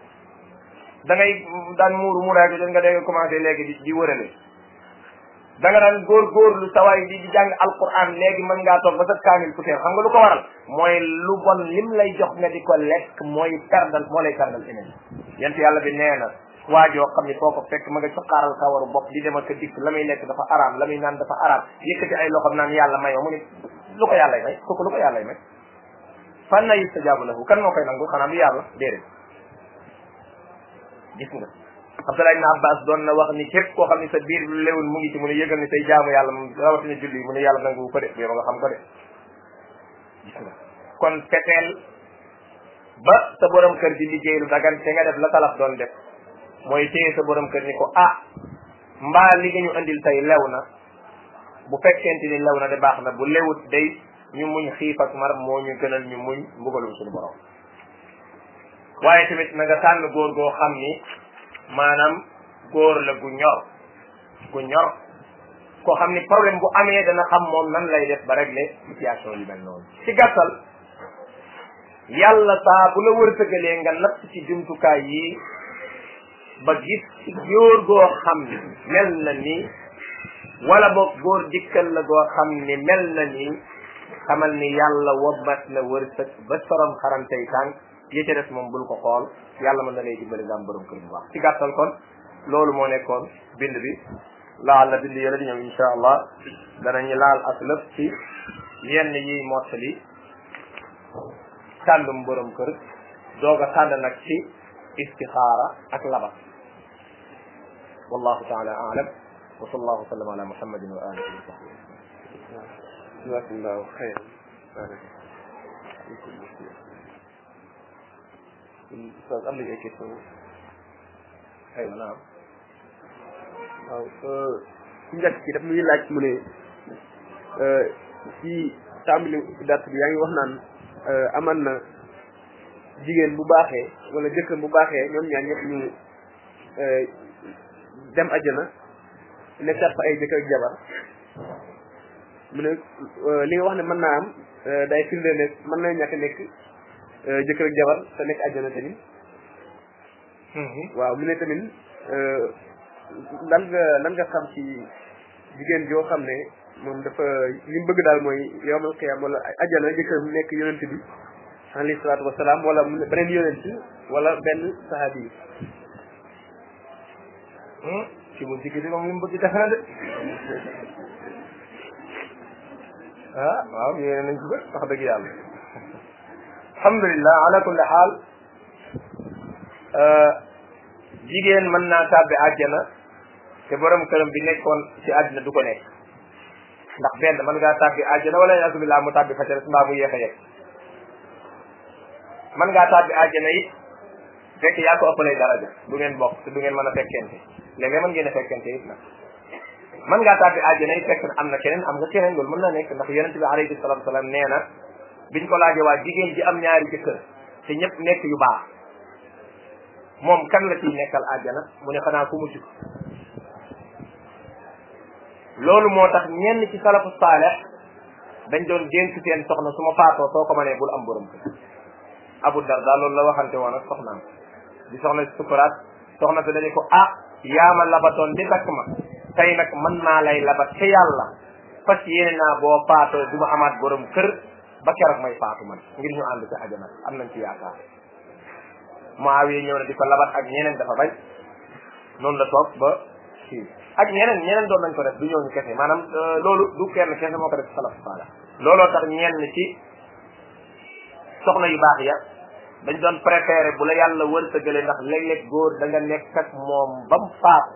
da ngay daan muuru muuraay ko nga dégg commencé léegi di di wërale da nga daan góor góorlu sawaay di di jàng alquran léegi mën ngaa toog ba sa kaamil puteer xam nga lu ko waral mooy lu bon lim lay jox nga di ko lekk mooy perdal moo lay perdal eneen yent yàlla bi nee na waajoo xam ni foo ko fekk ma nga cuqaaral kawaru bopp di dem ak dikk la muy lekk dafa araam la muy naan dafa araam yëkkati ay loxom naan yàlla may ma mu ni lu ko yàllay may kooku lu ko yàllay may fan na yustajaabu lahu kan moo koy nangu xanaa du yàlla déedéet gis nga Abdallah ibn Abbas doon na wax ni képp koo xam ne sa biir lu lewul mu ngi ci mu ne yëgal ni say jaamu yàlla moom rawatina julli mu ne yàlla nangu ko de yow nga xam ko de gis nga kon fexeel ba sa borom kër di liggéey lu dagan te nga def la talaf doon def mooy téye sa borom kër ni ko ah mbaa li nga ñu andil tey lew na bu fekkente ni lew na de baax na bu lewut day ñu muñ xiif ak mar moo ñu gënal ñu muñ mbugalum suñu borom waaye tamit na nga tànn góor goo xam ni maanaam góor la gu ñor gu ñor koo xam ni problème bu amee dana xam moom nan lay def ba régler situation yu mel noonu ci gàttal yàlla saa bu la wërsëgalee nga natt ci jumtukaay yi ba gis ci góor goo xam ni mel na ni wala boog góor dikkal la goo xam ni mel na ni xamal ni yàlla wobbat na wërsëg ba sorom xarantey tànk yi ca des moom bul ko xool yàlla mën na lay dimbali nga am borom kër bu baax ci gàttal kon loolu moo nekkoon bind bi laal la bind yële di ñëw insha allah danañu laal ak lépp ci yenn yi mottali tàndum borom kër doog a tànd nag ci istixaara ak labat wallahu taala alam wa sallallahu wa sallam ala muhammadin wa alihi wa sahbihi jazakumullahu xayran ustaz am nañ ay question aywa naam waaw ku njëkk ci daf muy laaj mu ne ci tàmbali dàtt bi yaa ngi wax naan aman na jigéen bu baaxee wala jëkkër bu baaxee ñoom ñaar ñëpp ñu dem àjjana nekkaat fa ay jëkkër ak jabar mu ne li nga wax ne mën naa am day firnde ne mën na ñàkk nekk jëkkër ak jabar te nekk àjjana tamit waaw mu ne tamit lan nga lan nga xam ci jigéen joo xam ne moom dafa li mu bëgg daal mooy yowmal qiyaam wala àjjana jëkkër mu nekk yonent bi alayhi salaatu wasalaam wala mu ne beneen yonent wala benn sahabi yi ci bu jigéen di moom li mu bëgg def na de ah waaw yéene nañ ko wax dëgg yàlla alhamdulilah ala kulli xaal jigéen mën naa tàbbi àjjana te borom këram bi nekkoon ci àddina du ko nekk ndax benn mën ngaa tàbbi àjjana wala asubillah mu tàbbi fa ca mbaa mu yéex a yegg mën ngaa tàbbi àjjana it fekk yaa ko ëppalee daraja du ngeen bokk te du ngeen mën a fekkente léeg-léeg mën ngeen a fekkente it nag mën ngaa tàbbi àjjana it fekk am na keneen am nga keneen loolu mën na nekk ndax yonent bi alayhi salatu salaam nee na biñ ko laajee waa jigéen ji am ñaari jëkkër te ñëpp nekk yu baax moom kan la ciy nekkal àjjana mu ne xanaa ku mucc loolu moo tax ñenn ci salafu saalex dañ doon dénk seen soxna su ma faatoo soo ko mënee bul am borom kër abu darda loolu la waxante woon ak soxnaam di soxna si sukuraat soxna si dañu ko ah yaa ma labatoon di takk ma tey nag mën naa lay labat ca yàlla fas yéene naa boo faatoo du ma amaat borom kër ba keroog may faatu man ngir ñu ànd ci ajana am nañ ci yaakaar Muawiya ñëw na di ko labat ak ñeneen dafa bañ noonu la toog ba kii ak ñeneen ñeneen doon nañ ko def du ñëw ñu kese maanaam loolu du kenn kese moo ko def salaf saala looloo tax ñenn ci soxna yu baax ya dañ doon préféré bu la yàlla wërsëgale ndax léeg-léeg góor da nga nekk ak moom ba mu faatu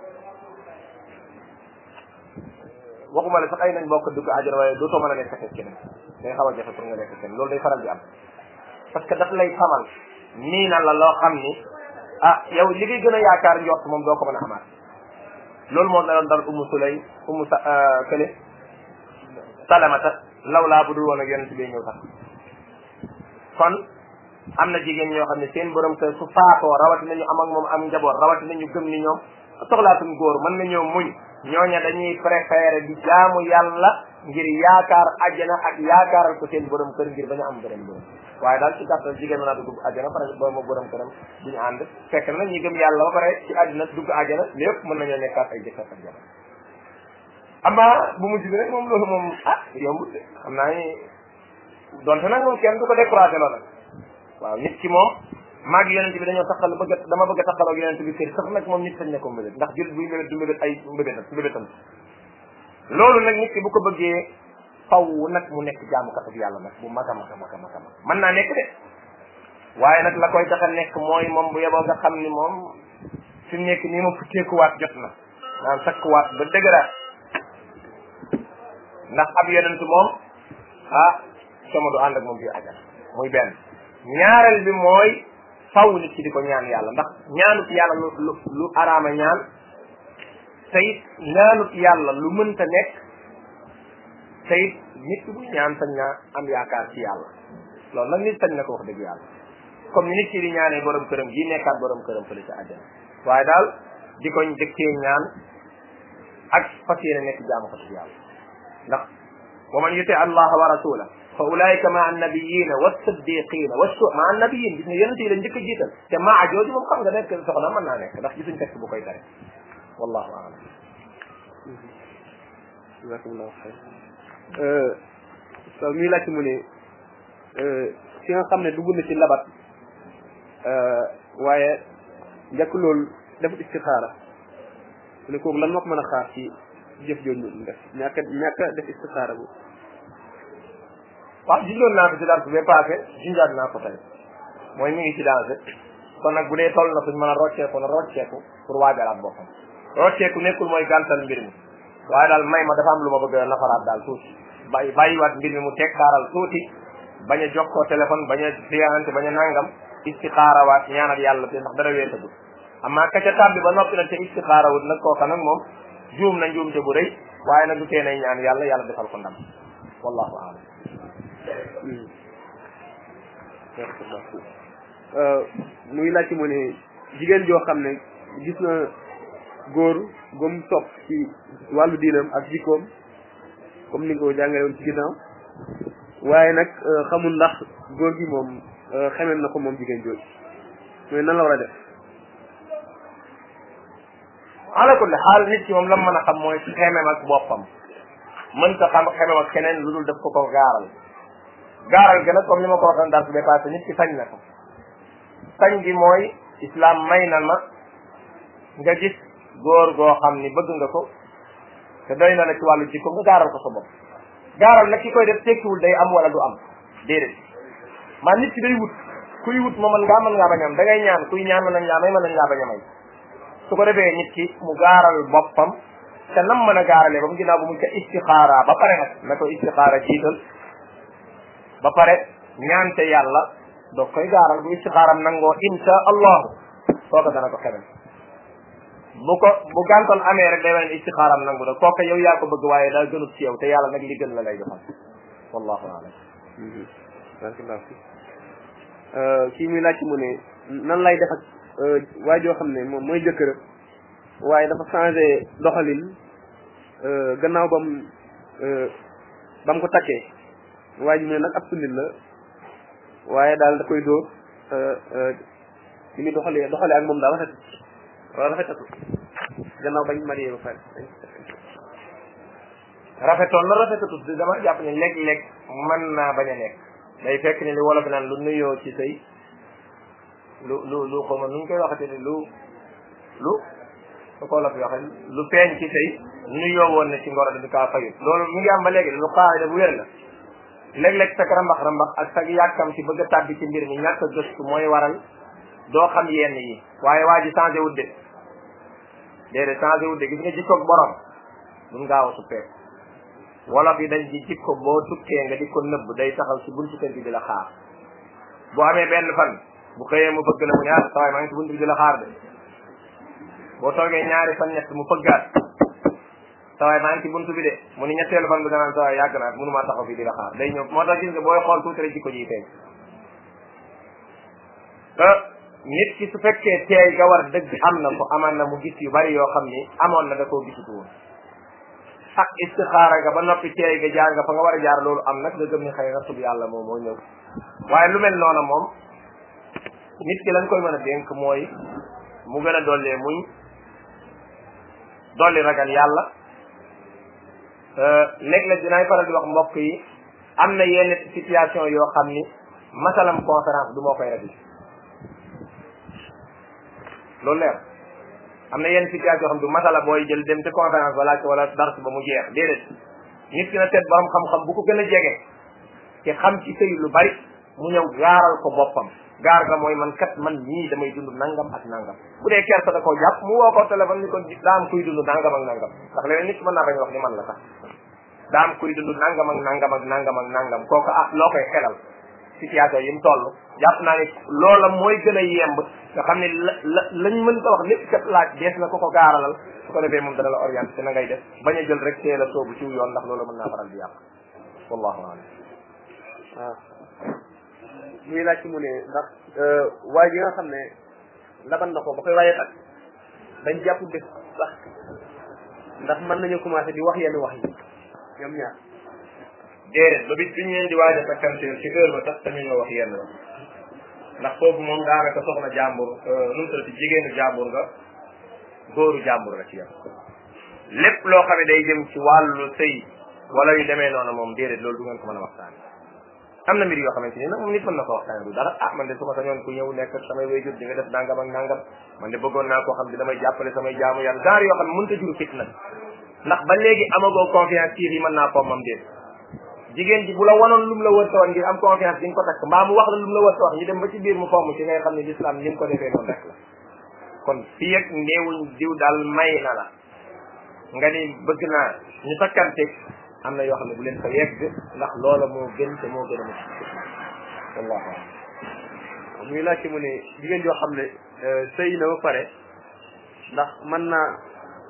waxuma la sax ay nañ bokk dugg àjjana waaye dootoo mën a nekk ak keneen day xaw a jafe pour nga nekk keneen loolu day faral di am parce que daf lay xamal nii na la loo xam ni ah yow li ngay gën a yaakaar njort moom doo ko mën a amaat loolu moo daloon dal umu sulay umu sa kële salamata lawlaa bu dul woon ak yonent bi ñëw tax kon am na jigéen ñoo xam ne seen borom kër su faatoo rawati nañu am ak moom am njaboot rawati nañu gëm ni ñoom soxlaatuñ góor mën nañoo muñ ñooña dañuy préféré di jaamu yàlla ngir yaakaar àjjana ak yaakaaral ko seen borom kër ngir bañu am beneen borom waaye daal ci gàttal jigéen mën naa dugg àjjana pare ba ma borom këram duñu ànd fekk na ñi gëm yàlla ba pare ci àddina dugg àjjana lépp mën nañoo nekkaat ay jëkkër ak jabar ama bu mujj bi rek moom loolu moom ah yombut de xam naa ni donte nag moom kenn du ko découragé loo nag waaw nit ki moom maag yonent bi dañoo taxal bëgg a dama bëgg a taxaloo ak yonent bi kër sax nag moom nit sañ ne ko mbébét ndax jul buy mbébét du mbébét ay mbébétam mbébétam loolu nag nit ki bu ko bëggee faw nag mu nekk jaamukat ak yàlla nag bu mag a mag a mag a mag a mag mën naa nekk de waaye nag la koy tax a nekk mooy moom bu yeboo nga xam ni moom fi mu nekk nii ma futteekuwaat jot na naan sakkuwaat ba dëgëraat ndax ab yonent moom ah sama du ànd ak moom biir ajal muy benn ñaareel bi mooy faw nit ki di ko ñaan yàlla ndax ñaanut yàlla lu lu lu araama ñaan te it ñaanut yàlla lu mënta nekk te it nit ki bu ñaan sañ naa am yaakaar ci yàlla loolu nag nit sañ na ko wax dëgg yàlla comme ni nit ki di ñaanee borom këram gi nekkaat borom këram fële ci àjjana waaye daal di ko dëkkee ñaan ak fas yéene nekk jaamu ko ci yàlla ndax wa man yuti allaha wa rasula fa ulaika maa annabiyina wassiddiqina wasu maa annabiyin gis nga yonent yi la njëkk a jiital te maa jooju moom xam nga nekk soxna mën naa nekk ndax gisuñ texte bu koy tere wallahu aalam jazakumullahu xayr so muy laajte mu ne ki nga xam ne dugg na ci labat waaye njëkk loolu defut istixaara mu ne kooku lan moo ko mën a xaar ci jëf jooju mu def ñàkk a ñàkk a def istixaara bu waaw junjoon naa ko ci dars bi passé junjaat naa ko tey mooy mi ngi ci danger kon nag bu dee toll na fuñ mën a rocceeku na rocceeku pour waajalaat boppam rocceeku nekkul mooy gàntal mbir mi waaye daal may ma dafa am lu ma bëgg a nafaraat daal tuuti bàyyi bàyyiwaat mbir mi mu teg xaaral tuuti bañ a jokkoo téléphone bañ a fiyaante bañ a nangam istixaarawaat ñaanal yàlla te ndax dara weesagul amma ka ca tàbbi ba noppi nag te istixaarawut nag kooka nag moom juum na njuumte bu rëy waaye nag du tee nay ñaan yàlla yàlla defal ko ndam wallahu aalam muy laajte mu ne jigéen joo xam ne gis na góor gom topp ci wàllu diinam ak jikkoom comme ni nga ko jàngale woon ci ginnaaw waaye nag xamul ndax góor gi moom xamem na ko moom jigéen jooju mooy nan la war a def ala kulli xaal nit ki moom lam mën a xam mooy xemem ak boppam mën ta xam xemem ak keneen lu dul def ko ko gaaral gaaral gi nag comme ni ma ko waxoon daal su dépassé nit ki sañ na ko sañ gi mooy islam may na ma nga gis góor goo xam ni bëgg nga ko te doy na la ci wàllu jikko nga gaaral ko sa bopp gaaral nag ki koy def tekkiwul day am wala du am déedéet maa nit ki day wut kuy wut ma mën ngaa mën ngaa bañ am da ngay ñaan kuy ñaan mën nañ laa may mën nañ laa bañ a may su ko defee nit ki mu gaaral boppam te nam mën a gaaralee ba mu ginnaaw bu mu ca istixaara ba pare nag na ko istixaara jiital ba pare ñaante yàlla doog koy gaaral bu istixaaram nangoo insha allahu kooka dana ko xebel bu ko bu gàntoon amee rek day wane istixaaram nangu da kooka yow yaa ko bëgg waaye daa gënut ci yow te yàlla nag li gën la lay defal wallahu alam barakallahu fi kii muy laaj mu ne nan lay def ak waa joo xam ne moom mooy jëkkër waaye dafa changé doxalin gannaaw bam bam ko takkee waa ji mu ne nag ab sunnit la waaye daal da koy dóor li muy doxalee doxalee ak moom daal rafet wala rafetatu gannaaw bañ marié ba pare rafetoon na rafetatut di dama jàpp ne léeg-léeg mën naa bañ a nekk day fekk ni li wolof naan lu nuyoo ci sëy lu lu lu xaw ma nu ñu koy waxate ni lu lu su ko wolof waxe lu feeñ ci sëy nuyoo woon na ci ngoro dañu kaa fayut loolu mu ngi am ba léegi lu xaayda bu wér la léeg-léeg sag rambax rambax ak sag yàkkam ci bëgg a tàbbi ci mbir mi ñàkk a gëstu mooy waral doo xam yenn yi waaye waa ji changé wut de déedéet changé wut de gis nga jikkoog borom duñ gaaw a suppeeku wolof yi dañ ci jikko boo tukkee nga di ko nëbb day taxaw ci buntu kër gi di la xaar bu amee benn fan bu xëyee mu bëgg la mu ne ah sawaay maa ngi ci buntu bi di la xaar de boo toogee ñaari fan ñett mu fëggaat sawaay maa ngi ci buntu bi de mu ni ñetteelu fan bi danaan sawaay yàgg naa mënumaa taxaw fii di la xaar day ñëw moo tax gis nga booy xool tuuti rek jikko ji feeñ te nit ki su fekkee teey ga war dëgg am na ko amaan na mu gis yu bari yoo xam ni amoon na da koo gisutu woon ak istixaara nga ba noppi teey ga jaar nga fa nga war a jaar loolu am nag nga gëm ni xëy na sub yàlla moom moo ñëw waaye lu mel noonu moom nit ki lañ koy mën a dénk mooy mu gën a dollee muñ dolli ragal yàlla léeg-léeg dinaay faral di wax mbokk yi am na yenn situation yoo xam ni masalam conférence du moo koy réglé loolu leer am na yenn situation yoo xam du masala booy jël dem ci conférence ba laaj wala dars ba mu jeex déedéet nit ki na seet borom xam-xam bu ko gën a jege te xam ci sëy lu bari mu ñëw gaaral ko boppam gaar ga mooy man kat man ñii damay dund nangam ak nangam bu dee kersa da koo jàpp mu woo ko téléphone ni ko daa am kuy dund nangam ak nangam ndax leneen nit mën naa bañ wax ni man la sax daa am kuy dund nangam ak nangam ak nangam ak nangam kooku ah loo koy xelal situation yi mu toll jàpp naa ne loola mooy gën a yemb nga xam ne la la lañ mën ko wax lépp kat laaj dees na ko ko gaaralal su ko defee moom dana la orienté te na ngay def bañ a jël rek teel a soobu ciw yoon ndax loolu mën naa faral di yàq wallahu alam waaw muy laaj ci mu ne ndax waay ji nga xam ne laban na ko ba koy waaye tak dañ jàpp bés sax ndax mën nañu commencé di wax yenn wax yi ñoom ñaar déedéet ba bis bi ñu leen di waaj a takkanteel ci heure ba tax tamit ñoo wax yenn la ndax foofu moom daanaka soxna jàmbur nu mu tuddati jigéenu jàmbur nga góoru jàmbur la ci yam lépp loo xam ne day jëm ci wàllu sëy wala yu demee noonu moom déedéet loolu du ngeen ko mën a waxtaan am na mbir yoo xamante ni nag moom nit mën na ko waxtaane du dara ah man de su ma sañoon ku ñëw nekk samay wayjur di nga def nangam ak nangam man de bëggoon naa koo xam ne damay jàppale samay jaamu yàlla genre yoo xam ne mënut a juru fit nag ndax ba léegi amagoo confiance ci yi mën naa ko moom déet jigéen ji bu la wanoon lu mu la wërta wax ngir am confiance di nga ko takk mbaa mu wax la lu mu la wërta wax ñu dem ba ci biir mu fomm ci ngay xam ne l'islam ni mu ko defee noonu rek la kon fii ak néewuñ diw daal may na la nga ni bëgg naa ñu takkante am na yoo xam ne bu leen fa yegg ndax loola moo gën te moo gën a mucc wallahu a'lam muy laajte mu ne jigéen joo xam ne sëy na ba pare ndax mën naa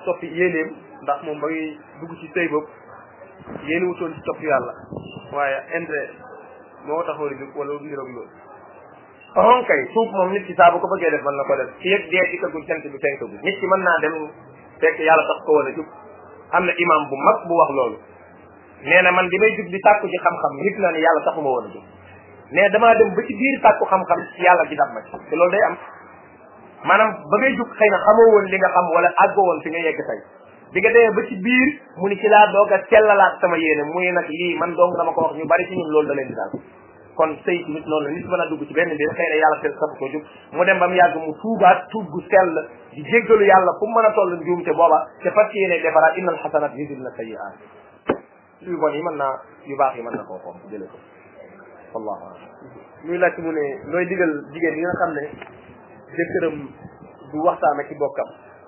soppi yéeneem ndax moom ba muy dugg ci sëy bopp yéene wutoon ci topp yàlla waaye intérêt moo taxoon a jóg wala niroog loolu on kay suuf moom nit ki saa bu ko bëggee def mën na ko def fii ak dee dikkagul jant bi fenkagul nit ki mën naa dem fekk yàlla tax ko wala jub am na imam bu mag bu wax loolu nee na man bi may jug di sàkku ci xam-xam nit naa ne yàlla taxuma woon a jóg mais damaa dem ba ci biir sàkku xam-xam yàlla gi dab ma ci te loolu day am maanaam ba ngay jug xëy na xamoo woon li nga xam wala àggoo woon fi nga yegg tey bi nga demee ba ci biir mu ni ci laa doog a sellalaat sama yéene muy nag lii man dong dama ko wax ñu bari ci ñun loolu da leen di daal kon sëy tamit noonu la nit mën a dugg ci benn mbir xëy na yàlla tel sabu ko jug mu dem ba mu yàgg mu tuubaat tuub gu sell di jéggalu yàlla fu mu mën a toll njuum te booba te fas yéene defaraat innal xasanat yudhibna sayyi'at yu bon yi mën naa yu baax yi mën na koo xoom jële ko wallahu a'lam muy laaj mu ne looy digal jigéen yi nga xam ne jëkkëram du waxtaan ak ci bokkam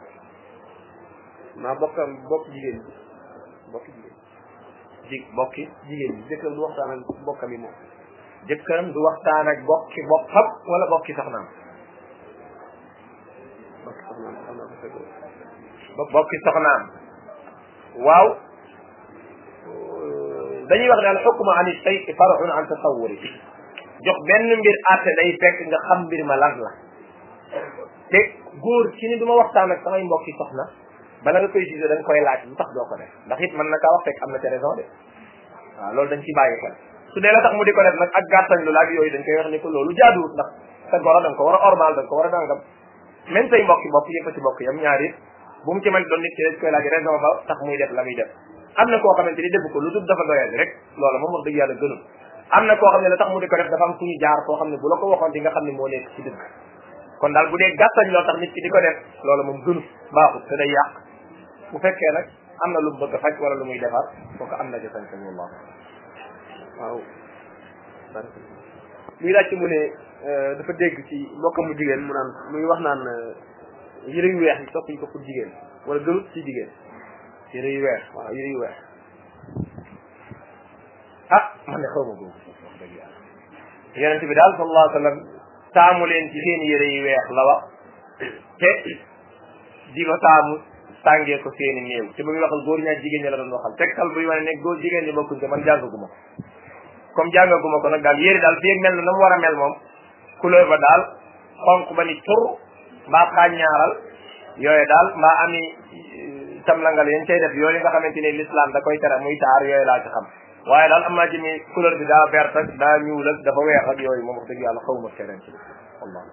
maa bokkam bokk jigéen bi bokk jigéen ji bokki jigéen bi jëkkëram du waxtaan ak bokkam yi moom jëkkëram du waxtaan ak bokki bokkam wala bokki soxnaam bokk soxnaam xam naa ko fekk bokki soxnaam waaw dañuy wax ne al xukmu an shay far'un an tasawuri jox benn mbir àtte day fekk nga xam mbir ma lan la te góor ci ni du ma waxtaan ak samay mbokki soxna bala nga koy gisee da nga koy laaj lu tax doo ko def ndax it mën na kaa wax fekk am na ca raison de waaw loolu dañ ci bàyyi xel su dee la tax mu di ko def nag ak gàttañ lu laaj yooyu dañ koy wax ni ko loolu jaaduwut ndax sa goro da nga ko war a ormal da nga ko war a dàngam même say mbokki bopp yëpp ci bokk yam ñaari bu mu ci mën doon nit ki dañ koy laaj raison ba tax muy def la muy def am na koo xamante ni def ko lu dul dafa doyadi rek loolu moom wax dëgg yàlla gënul am na koo xam ne la tax mu di ko def dafa am fu ñu jaar koo xam ne bu la ko waxoon di nga xam ne moo nekk ci dëgg kon daal bu dee gàttañ loo tax nit ki di ko def loolu moom gënul baaxut te day yàq bu fekkee nag am na lu mu bëgg a faj wala lu muy defar kooku am na ci sañ-sañ wallah waaw muy laaj mu ne dafa dégg ci mbokkam mu jigéen mu naan muy wax naan yëre yu weex yi soppuñ ko pour jigéen wala gënut ci jigéen yére yu weex waaw yëre yu weex ah man de xaw ma boobu wax dëgg yàlla yonente bi daal sallallahu alayhi wa sallam taamu leen ci seen yére yu weex la wax te di ko taamu sàngee ko seeni néew te ba muy waxal góor ñaak jigéen ñi la doon waxal tegtal buy wane ne góor jigéen ñi bokkuñ te man jàngaguma ko comme jàngaguma ko nag daal yére daal fii ak mel na na mu war a mel moom couleur ba daal xonq ba ni tur mbaa xaaññaaral yooyu daal mbaa ami tamlangal yañ cay def yooyu nga xamante ni l'islam da koy tere muy taar yooyu laa ci xam waaye daal am naa ci ni couleur bi daa vert ak daa ñuul ak dafa weex ak yooyu moom wax dëgg yàlla xawma keneen ci wallah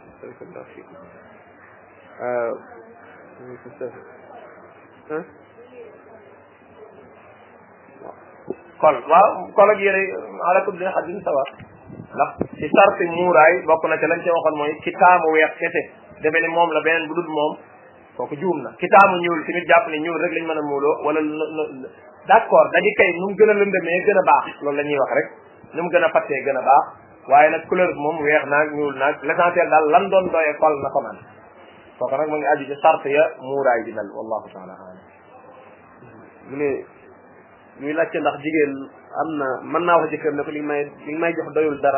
kon waaw kon ak yére ala kulli hadin sawa ndax ci sarti muuraay bokk na ca lañ ca waxoon mooy ki taamu weex kese defe ni moom la beneen bu dul moom kooku juum na ki taamu ñuul tamit jàpp ne ñuul rek lañ mën a muuloo wala d' accord dañu kay nu mu gën a lëndëmee gën a baax loolu la ñuy wax rek nu mu gën a fattee gën a baax waaye nag couleur bi moom weex naag ñuul naag l' essentiel daal lan doon doyee kol na ko man kooku nag mu ngi aju ci sart ya muuraay di mel wallahu taala alam mu ne muy laajte ndax jigéen am na mën naa wax jëkkër ne ko li may li may jox doyul dara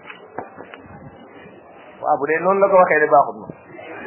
waaw bu dee noonu la ko waxee de baaxut ma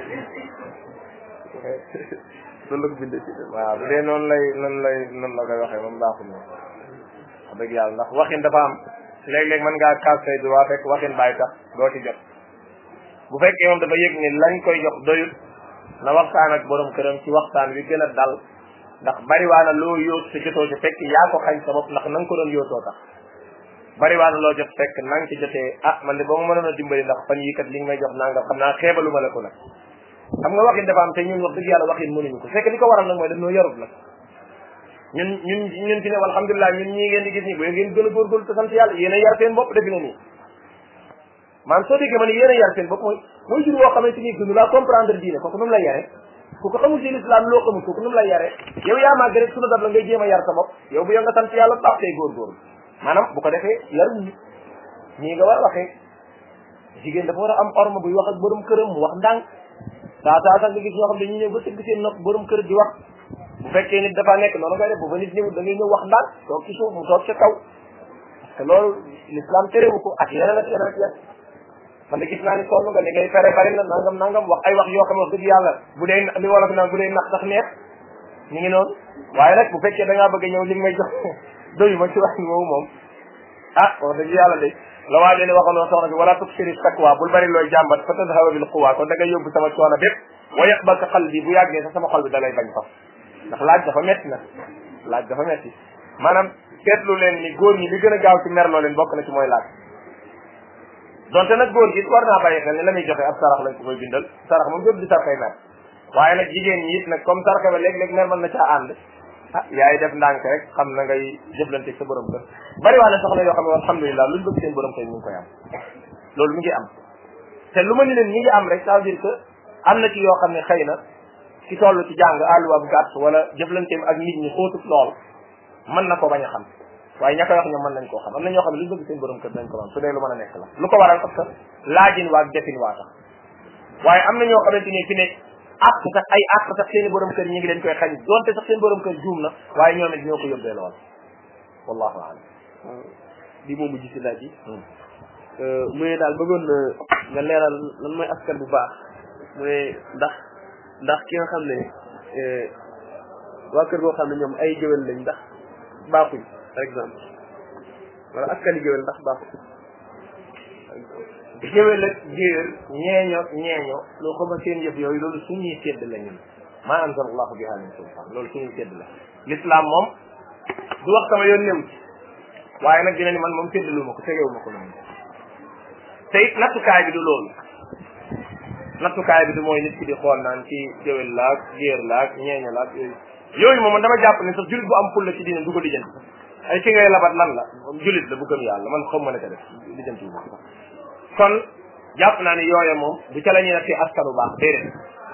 noonu la ko bindee ci waaw bu dee noonu lay noonu lay noonu la koy waxee moom baaxut ma wax dëgg yàlla ndax waxin dafa am léeg-léeg mën ngaa kaas say droit fekk waxin bàyyi tax doo ci jot bu fekkee moom dafa yëg ni lañ koy jox doyut na waxtaan ak borom këram ci waxtaan wi gën a dal ndax bariwaana loo yóot te jotoo ci fekk yaa ko xañ sa bopp ndax na nga ko doon yóotoo tax bariwaana loo jot fekk na nga ci jotee ah man de boo ma mënoon a dimbali ndax fan yii kat li nga may jox nangam xam naa xeebalu ma la ko nag xam nga waxin dafa am te ñun wax dëgg yàlla waxin mënuñu ko fekk li ko waral nag mooy dañoo yarut nag ñun ñun ñun ci ne alhamdulilah ñun ñii ngeen di gis nii bu ngeen gën a góorgóorlu te sant yàlla yéen a yar seen bopp defi na nii man soo déggee ma ne yéen a yar seen bopp mooy mooy jur woo xamante ni gënu laa comprendre diine kooku nu mu lay yare ku ko xamul ci l'islam loo xamul kooku nu mu lay yare yow yaa màgg rek sunu dab la ngay jéem a yar sa bopp yow bu yow nga sant yàlla baax tey góorgóorlu maanaam bu ko defee yarum nit ñii nga war a waxee jigéen dafa war a am orma buy wax ak borom këram mu wax ndànk saa saa sax nga gis ñoo xam dañuy ñëw ba tëgg seen nopp borom kër di wax bu fekkee nit dafa nekk noonu ngay def bu fa nit ñëwul da ngay ñëw wax ndànk toog ci suuf mu toog ca kaw parce que loolu l'islam terewu ko ak yeneen ak yeneen ak yeneen man de gis naa ni sonn nga li ngay fere bari na nangam nangam wax ay wax yoo xam ne wax dëgg yàlla bu dee li wolof naan bu dee nax sax neex ñu ngi noonu waaye nag bu fekkee da ngaa bëgg a ñëw li nga may jox doyu ma ci wax moomu moom ah wax dëgg yàlla de la waa leen waxoon soxna bi wala tuksiri sakwa bul bari looy jàmbat fa tadhaba bil quwa kon da ngay yóbbu sama coono bépp wa yaqbaka qalbi bu yàggee sax sama xol bi da lay bañ fa ndax laaj dafa metti na laaj dafa metti maanaam seetlu leen ni góor ñi li gën a gaaw ci merloo leen bokk na ci mooy laaj donte nag góor gi war naa bàyyi xel ne la muy joxe ab sarax lañ ko koy bindal sarax moom jot di sarxay mer waaye nag jigéen ñi it nag comme sarxe ba léeg-léeg mer mën na caa ànd ah yaay def ndànk rek xam na ngay jëflante sa borom kër bari waa ne soxna yoo xam ne alhamdulilah luñ bëgg seen borom kër ñu ngi koy am loolu mi ngi am te lu ma ni leen mi ngi am rek ça veut dire que am na ci yoo xam ne xëy na ci toll ci jàng àlluwaab gàtt wala jëflanteem ak nit ñi xóotut lool mën na ko bañ a xam waaye ña koy wax ñoom mën nañ koo xam am na ñoo xam ne luñ bëgg seen borom kër dañ ko man su dee lu mën a nekk la lu ko waral parce que laajin waa defin waa tax waaye am na ñoo xamante ni fi ne àq sax ay àq sax seen i borom kër ñi ngi leen koy xañ donte sax seen borom kër juum na waaye ñoom it ñoo ko yóbbee lool wallahu alam bi moom mujj si laaj yi mu ne daal bëggoon na nga leeral lan mooy askan bu baax mu ne ndax ndax ki nga xam ne waa kër goo xam ne ñoom ay géwél lañ ndax baaxuñ par exemple wala askan yi géwél ndax baaxuñ géwél ak géer ñeeño ñeeño loo xam ne seen yëf yooyu loolu suñuy sedd la ñun maa anzal allahu biha min sultan loolu suñuy sedd la l'islam moom du wax sama yoon néew ci waaye nag dina ni man moom séddalu ma ko tegewu ma ko noonu te it nattukaay bi du loolu nattukaay bi du mooy nit ki di xool naan ci géwél laak géer laak ñeeño laak yooyu yooyu moom dama jàpp ne sax julit bu am fulla ci diine du ko lijjanti ay ki ngay labat lan la julit la bu gëm yàlla man xam ma ne ko def lijjanti wu ma ko kon jàpp naa ne yooya moom du ca la ñuy nattee askanu baax déedéet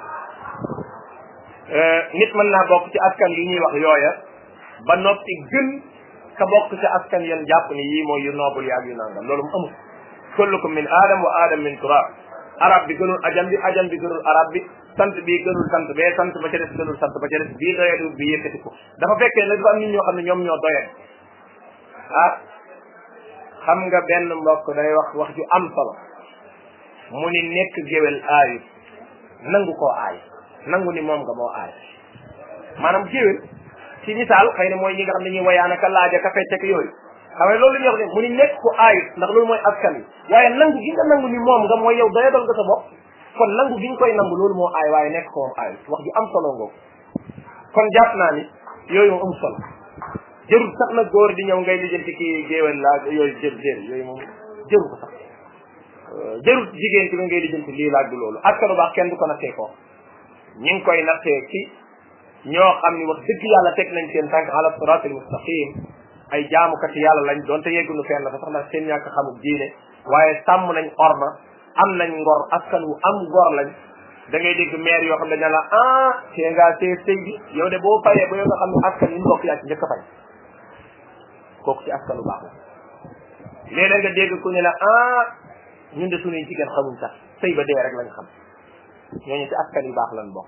nit mën naa bokk ci askan yi ñuy wax yooya ba noppi gën ka bokk ci askan yan jàpp ni yii mooy yu noobul yaag yu nangam loolu mu amul kullukum min adam wa adam min turab arab bi gënul ajam bi ajam bi gënul arab bi sant bi gënul sant bee sant ba ca des gënul sant ba ca des bii doyadu bi yëkkati ko dafa fekkee nag dafa am nit ñoo xam ne ñoom ñoo doyat ah xam nga benn mbokk day wax wax ju am solo mu ni nekk géwél aayut nangu koo aay nangu ni moom nga moo aay maanaam géwél ci misaal xëy na mooy ñi nga xam ne ñuy wayaana ka laaja ka fecc ak yooyu xam nga loolu la ñuy wax ne mu ni nekk ko aayut ndax loolu mooy askan wi waaye nangu gi nga nangu ni moom nga mooy yow doyadal nga sa bopp kon nangu gi nga koy nangu loolu moo aay waaye nekk ko moom aayut wax ju am solo ngoo kon jàpp naa ni yooyu moom am solo jërul sax na góor di ñëw ngay lijjanti kii géwél laa yooyu jër jër yooyu moom jëru ko sax jërul jigéen ci la ngay lijjanti lii laaj du loolu askanu baax kenn du ko nattee ko ñi ngi koy nattee ci ñoo xam ni wax dëgg yàlla teg nañ seen tànk ala siratul mustaqim ay jaamukati yàlla lañ doonte yeggunu fenn fa sax ndax seen ñàkk xamul diine waaye sàmm nañ orma am nañ ngor askan wu am ngor lañ da ngay dégg maire yoo xam ne dañ la ah tee ngaa see sëy bi yow de boo fayee ba yow nga xam ne askan yi mbokk yaa ci njëkk a fay kooku ci askanu baax la léeg-léeg nga dégg ku ne la ah ñun de suñuy jigéen xamuñ sax sëy ba dee rek lañ xam ñooñu ci askan yu baax lañ bokk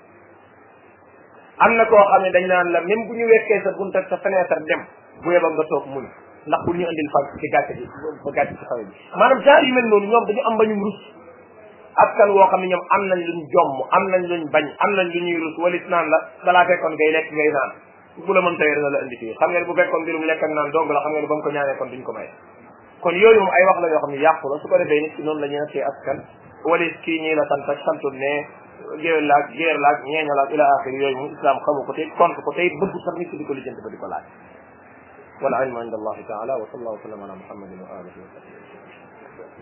am na koo xam ne dañ naan la même bu ñu wekkee sa bunta sa fenêtre dem bu yebal nga toog muñ ndax pour ñu indil fa ci gàcce bi ba gàcce ci xawe bi maanaam genre yu mel noonu ñoom dañu am bañum rus askan woo xam ne ñoom am nañ luñ jomm am nañ luñ bañ am nañ lu ñuy rus walit naan la dalaa fekkoon ngay lekk ngay naan bu la mën tey dina la indi fii xam nga ne bu fekkoon mbirum lekk ak naan dong la xam nga ne ba mu ko ñaanee kon duñ ko may kon yooyu moom ay wax la yoo xam ne yàqu la su ko defee nit ki noonu la ñuy nattee askan walit kii ñii la sant ak santul ne géwél laag géer laag ñeeño laag ila axiri yooyu moom islam xamu ko te contre ko tey bëgg sax nit ki di ko lijjanti ba di ko laaj wala ilmu inda allahi taala wa sallallahu wa sallam ala muhammadin wa alihi wa sahbihi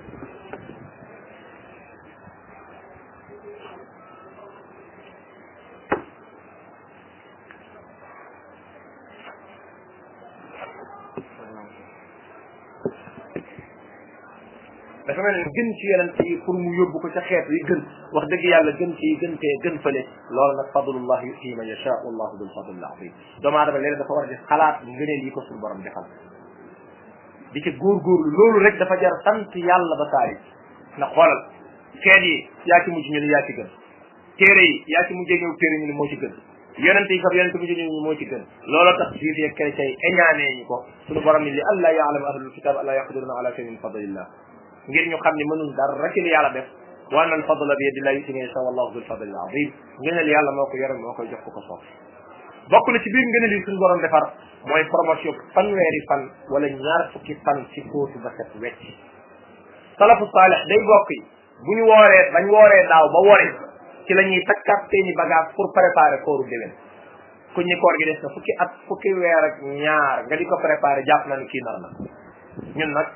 dafa mel ni gën ci yonent yi pour mu yóbbu ko ca xeet yi gën wax dëgg yàlla gën ci gën tee gën fële loolu nag fadlullah yutii man yasha wallahu dul fadl al azim doomu aadama léegi dafa war a di xalaat ngëneel yi ko suñu borom defal di ca góorgóorlu loolu rek dafa jar sant yàlla ba saari ndax xoolal xeet yi yaa ci mujj ñu ni yaa ci gën téere yi yaa ci mujjee ñëw téere ñu ni moo ci gën yonent yi fab yonent mujj ñëw moo ci gën looloo tax juif yi ak chrétien yi eñaanee ñu ko suñu borom ni li allah yaalama ahlul kitab allah yaqdiruna ala shay'in min fadlillah ngir ñu xam ne mënuñ dara ci li yàlla def wa anna al fadla bi yadillahi yuti man yasha wallahu dul fadli al azim ngëneel yàlla moo ko yore moo koy jox ko ko soob bokk na ci biir ngëneel yi suñu borom defar mooy promotion fanweeri fan wala ñaar fukki fan ci fóotu ba set wecc salafu saalix day bokk yi bu ñu wooree bañ wooree daaw ba wori ci la ñuy takkaat seeni bagage pour préparer kooru déwén ku ñi koor gi des na fukki at fukki weer ak ñaar nga di ko préparer jàpp na ni kii nar na ñun nag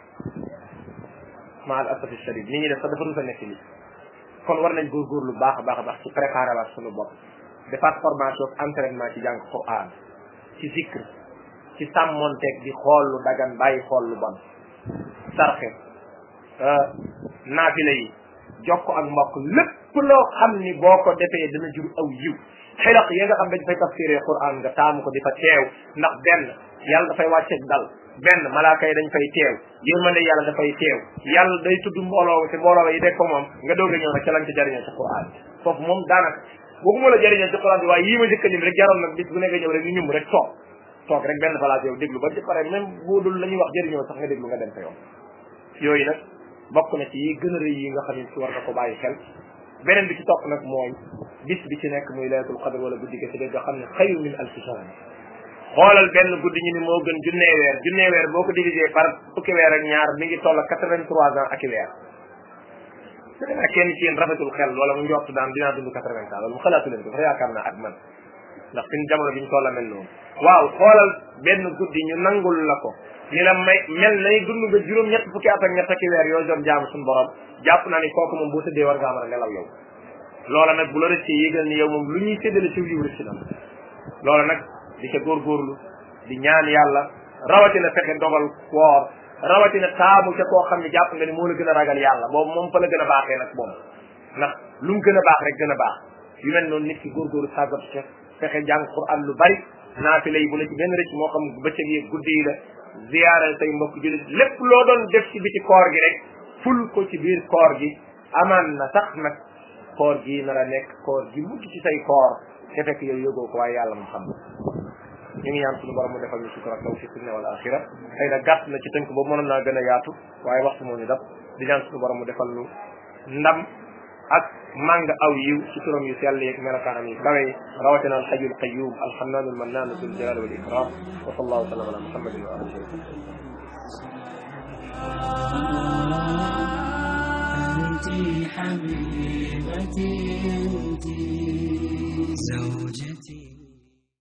ma al asafi shadid nit ñi def sax dafa rusa nekk li kon war nañ góorgóorlu baax a baax a baax ci préparer waat suñu bopp defaat formation entraînement ci jàng Qur'an ci zikr ci sàmmonteeg di xool lu dagan bàyyi xool lu bon sarxe naafila yi jokko ak mbokk lépp loo xam ni boo ko defee dana jur aw yiw xilaq ya nga xam dañ fay tafsiree Qur'an nga taamu ko di fa teew ndax benn yàlla dafay wàcceeg dal benn malaaka yi dañ fay teew yërmande yàlla dafay teew yàlla day tudd mbooloo te mbooloo yi de ko moom nga doog a ñëw nag ca lañ ci jariñoo ci Qur'an foofu moom daanaka waxuma la jariñoo ci Qur'an bi waaye yii ma jëkka lim rek jaroon nag bis bu ne nga ñëw rek ñu ñum rek toog toog rek benn place yow déglu ba ci pare même boo dul la ñuy wax jëriñoo sax nga déglu nga dem sa yoon yooyu nag bokk na ci yi gën a rëy yi nga xam ne ci war nga ko bàyyi xel beneen bi ci topp nag mooy bis bi ci nekk muy laylatul qadr wala guddi ga ci dégg nga xam ne xayru min alfi shahr xoolal benn guddi ñu ni moo gën junnee weer junnee weer boo ko divisé par fukki weer ak ñaar mi ngi toll quatre vingt trois ans ak i weer ak kenn ci yéen rafetul xel wala mu njort daan dinaa dund quatre vingt ans loolu mu xalaatu leen ko sax yaakaar naa ak man ndax fi jamono bi ñu toll mel noonu waaw xoolal benn guddi ñu nangul la ko ni la may mel nay dund nga juróom ñett fukki at ak ñett ak weer yoo doon jaamu suñu borom jàpp naa ni kooku moom boo tëddee war ngaa mën a nelaw yow loola nag bu la rëccee yégal ni yow moom lu ñuy séddale ci liw rëcc na loola nag di ca góorgóorlu di ñaan yàlla rawatina fexe dogal woor rawatina taamu ca koo xam ne jàpp nga ni moo la gën a ragal yàlla boobu moom fa la gën a baaxee nag moom ndax lu mu gën a baax rek gën a baax yu mel noonu nit ki góorgóorlu tàggatu ca fexe jàng Qur'an lu bari naafila yi bu la ci benn rëcc moo xam bëccëg yi guddi yi la ziyaara say mbokk jullit lépp loo doon def ci biti koor gi rek ful ko ci biir koor gi amaan na sax nag koor gi nar a nekk koor gi mujj ci say koor te fekk yow yëgoo ko waaye yàlla mu xam ñu ngi ñaan suñu borom mu defal ñu sutura taw fi dunya wal axira xëy na gàtt na ci tënk boobu mënoon naa gën a yaatu waaye waxtu moo ñu dab di ñaan suñu borom mu defal ñu ndam ak màng aw yiw ci turam yu sell yeeg melokaanam yu kawe yi rawatina alxayu alqayum alxannaanu almannaanu dul jalali wal ikram wa sallallahu wa sallam ala muhammadin wa alihi أنت حبيبتي أنت زوجتي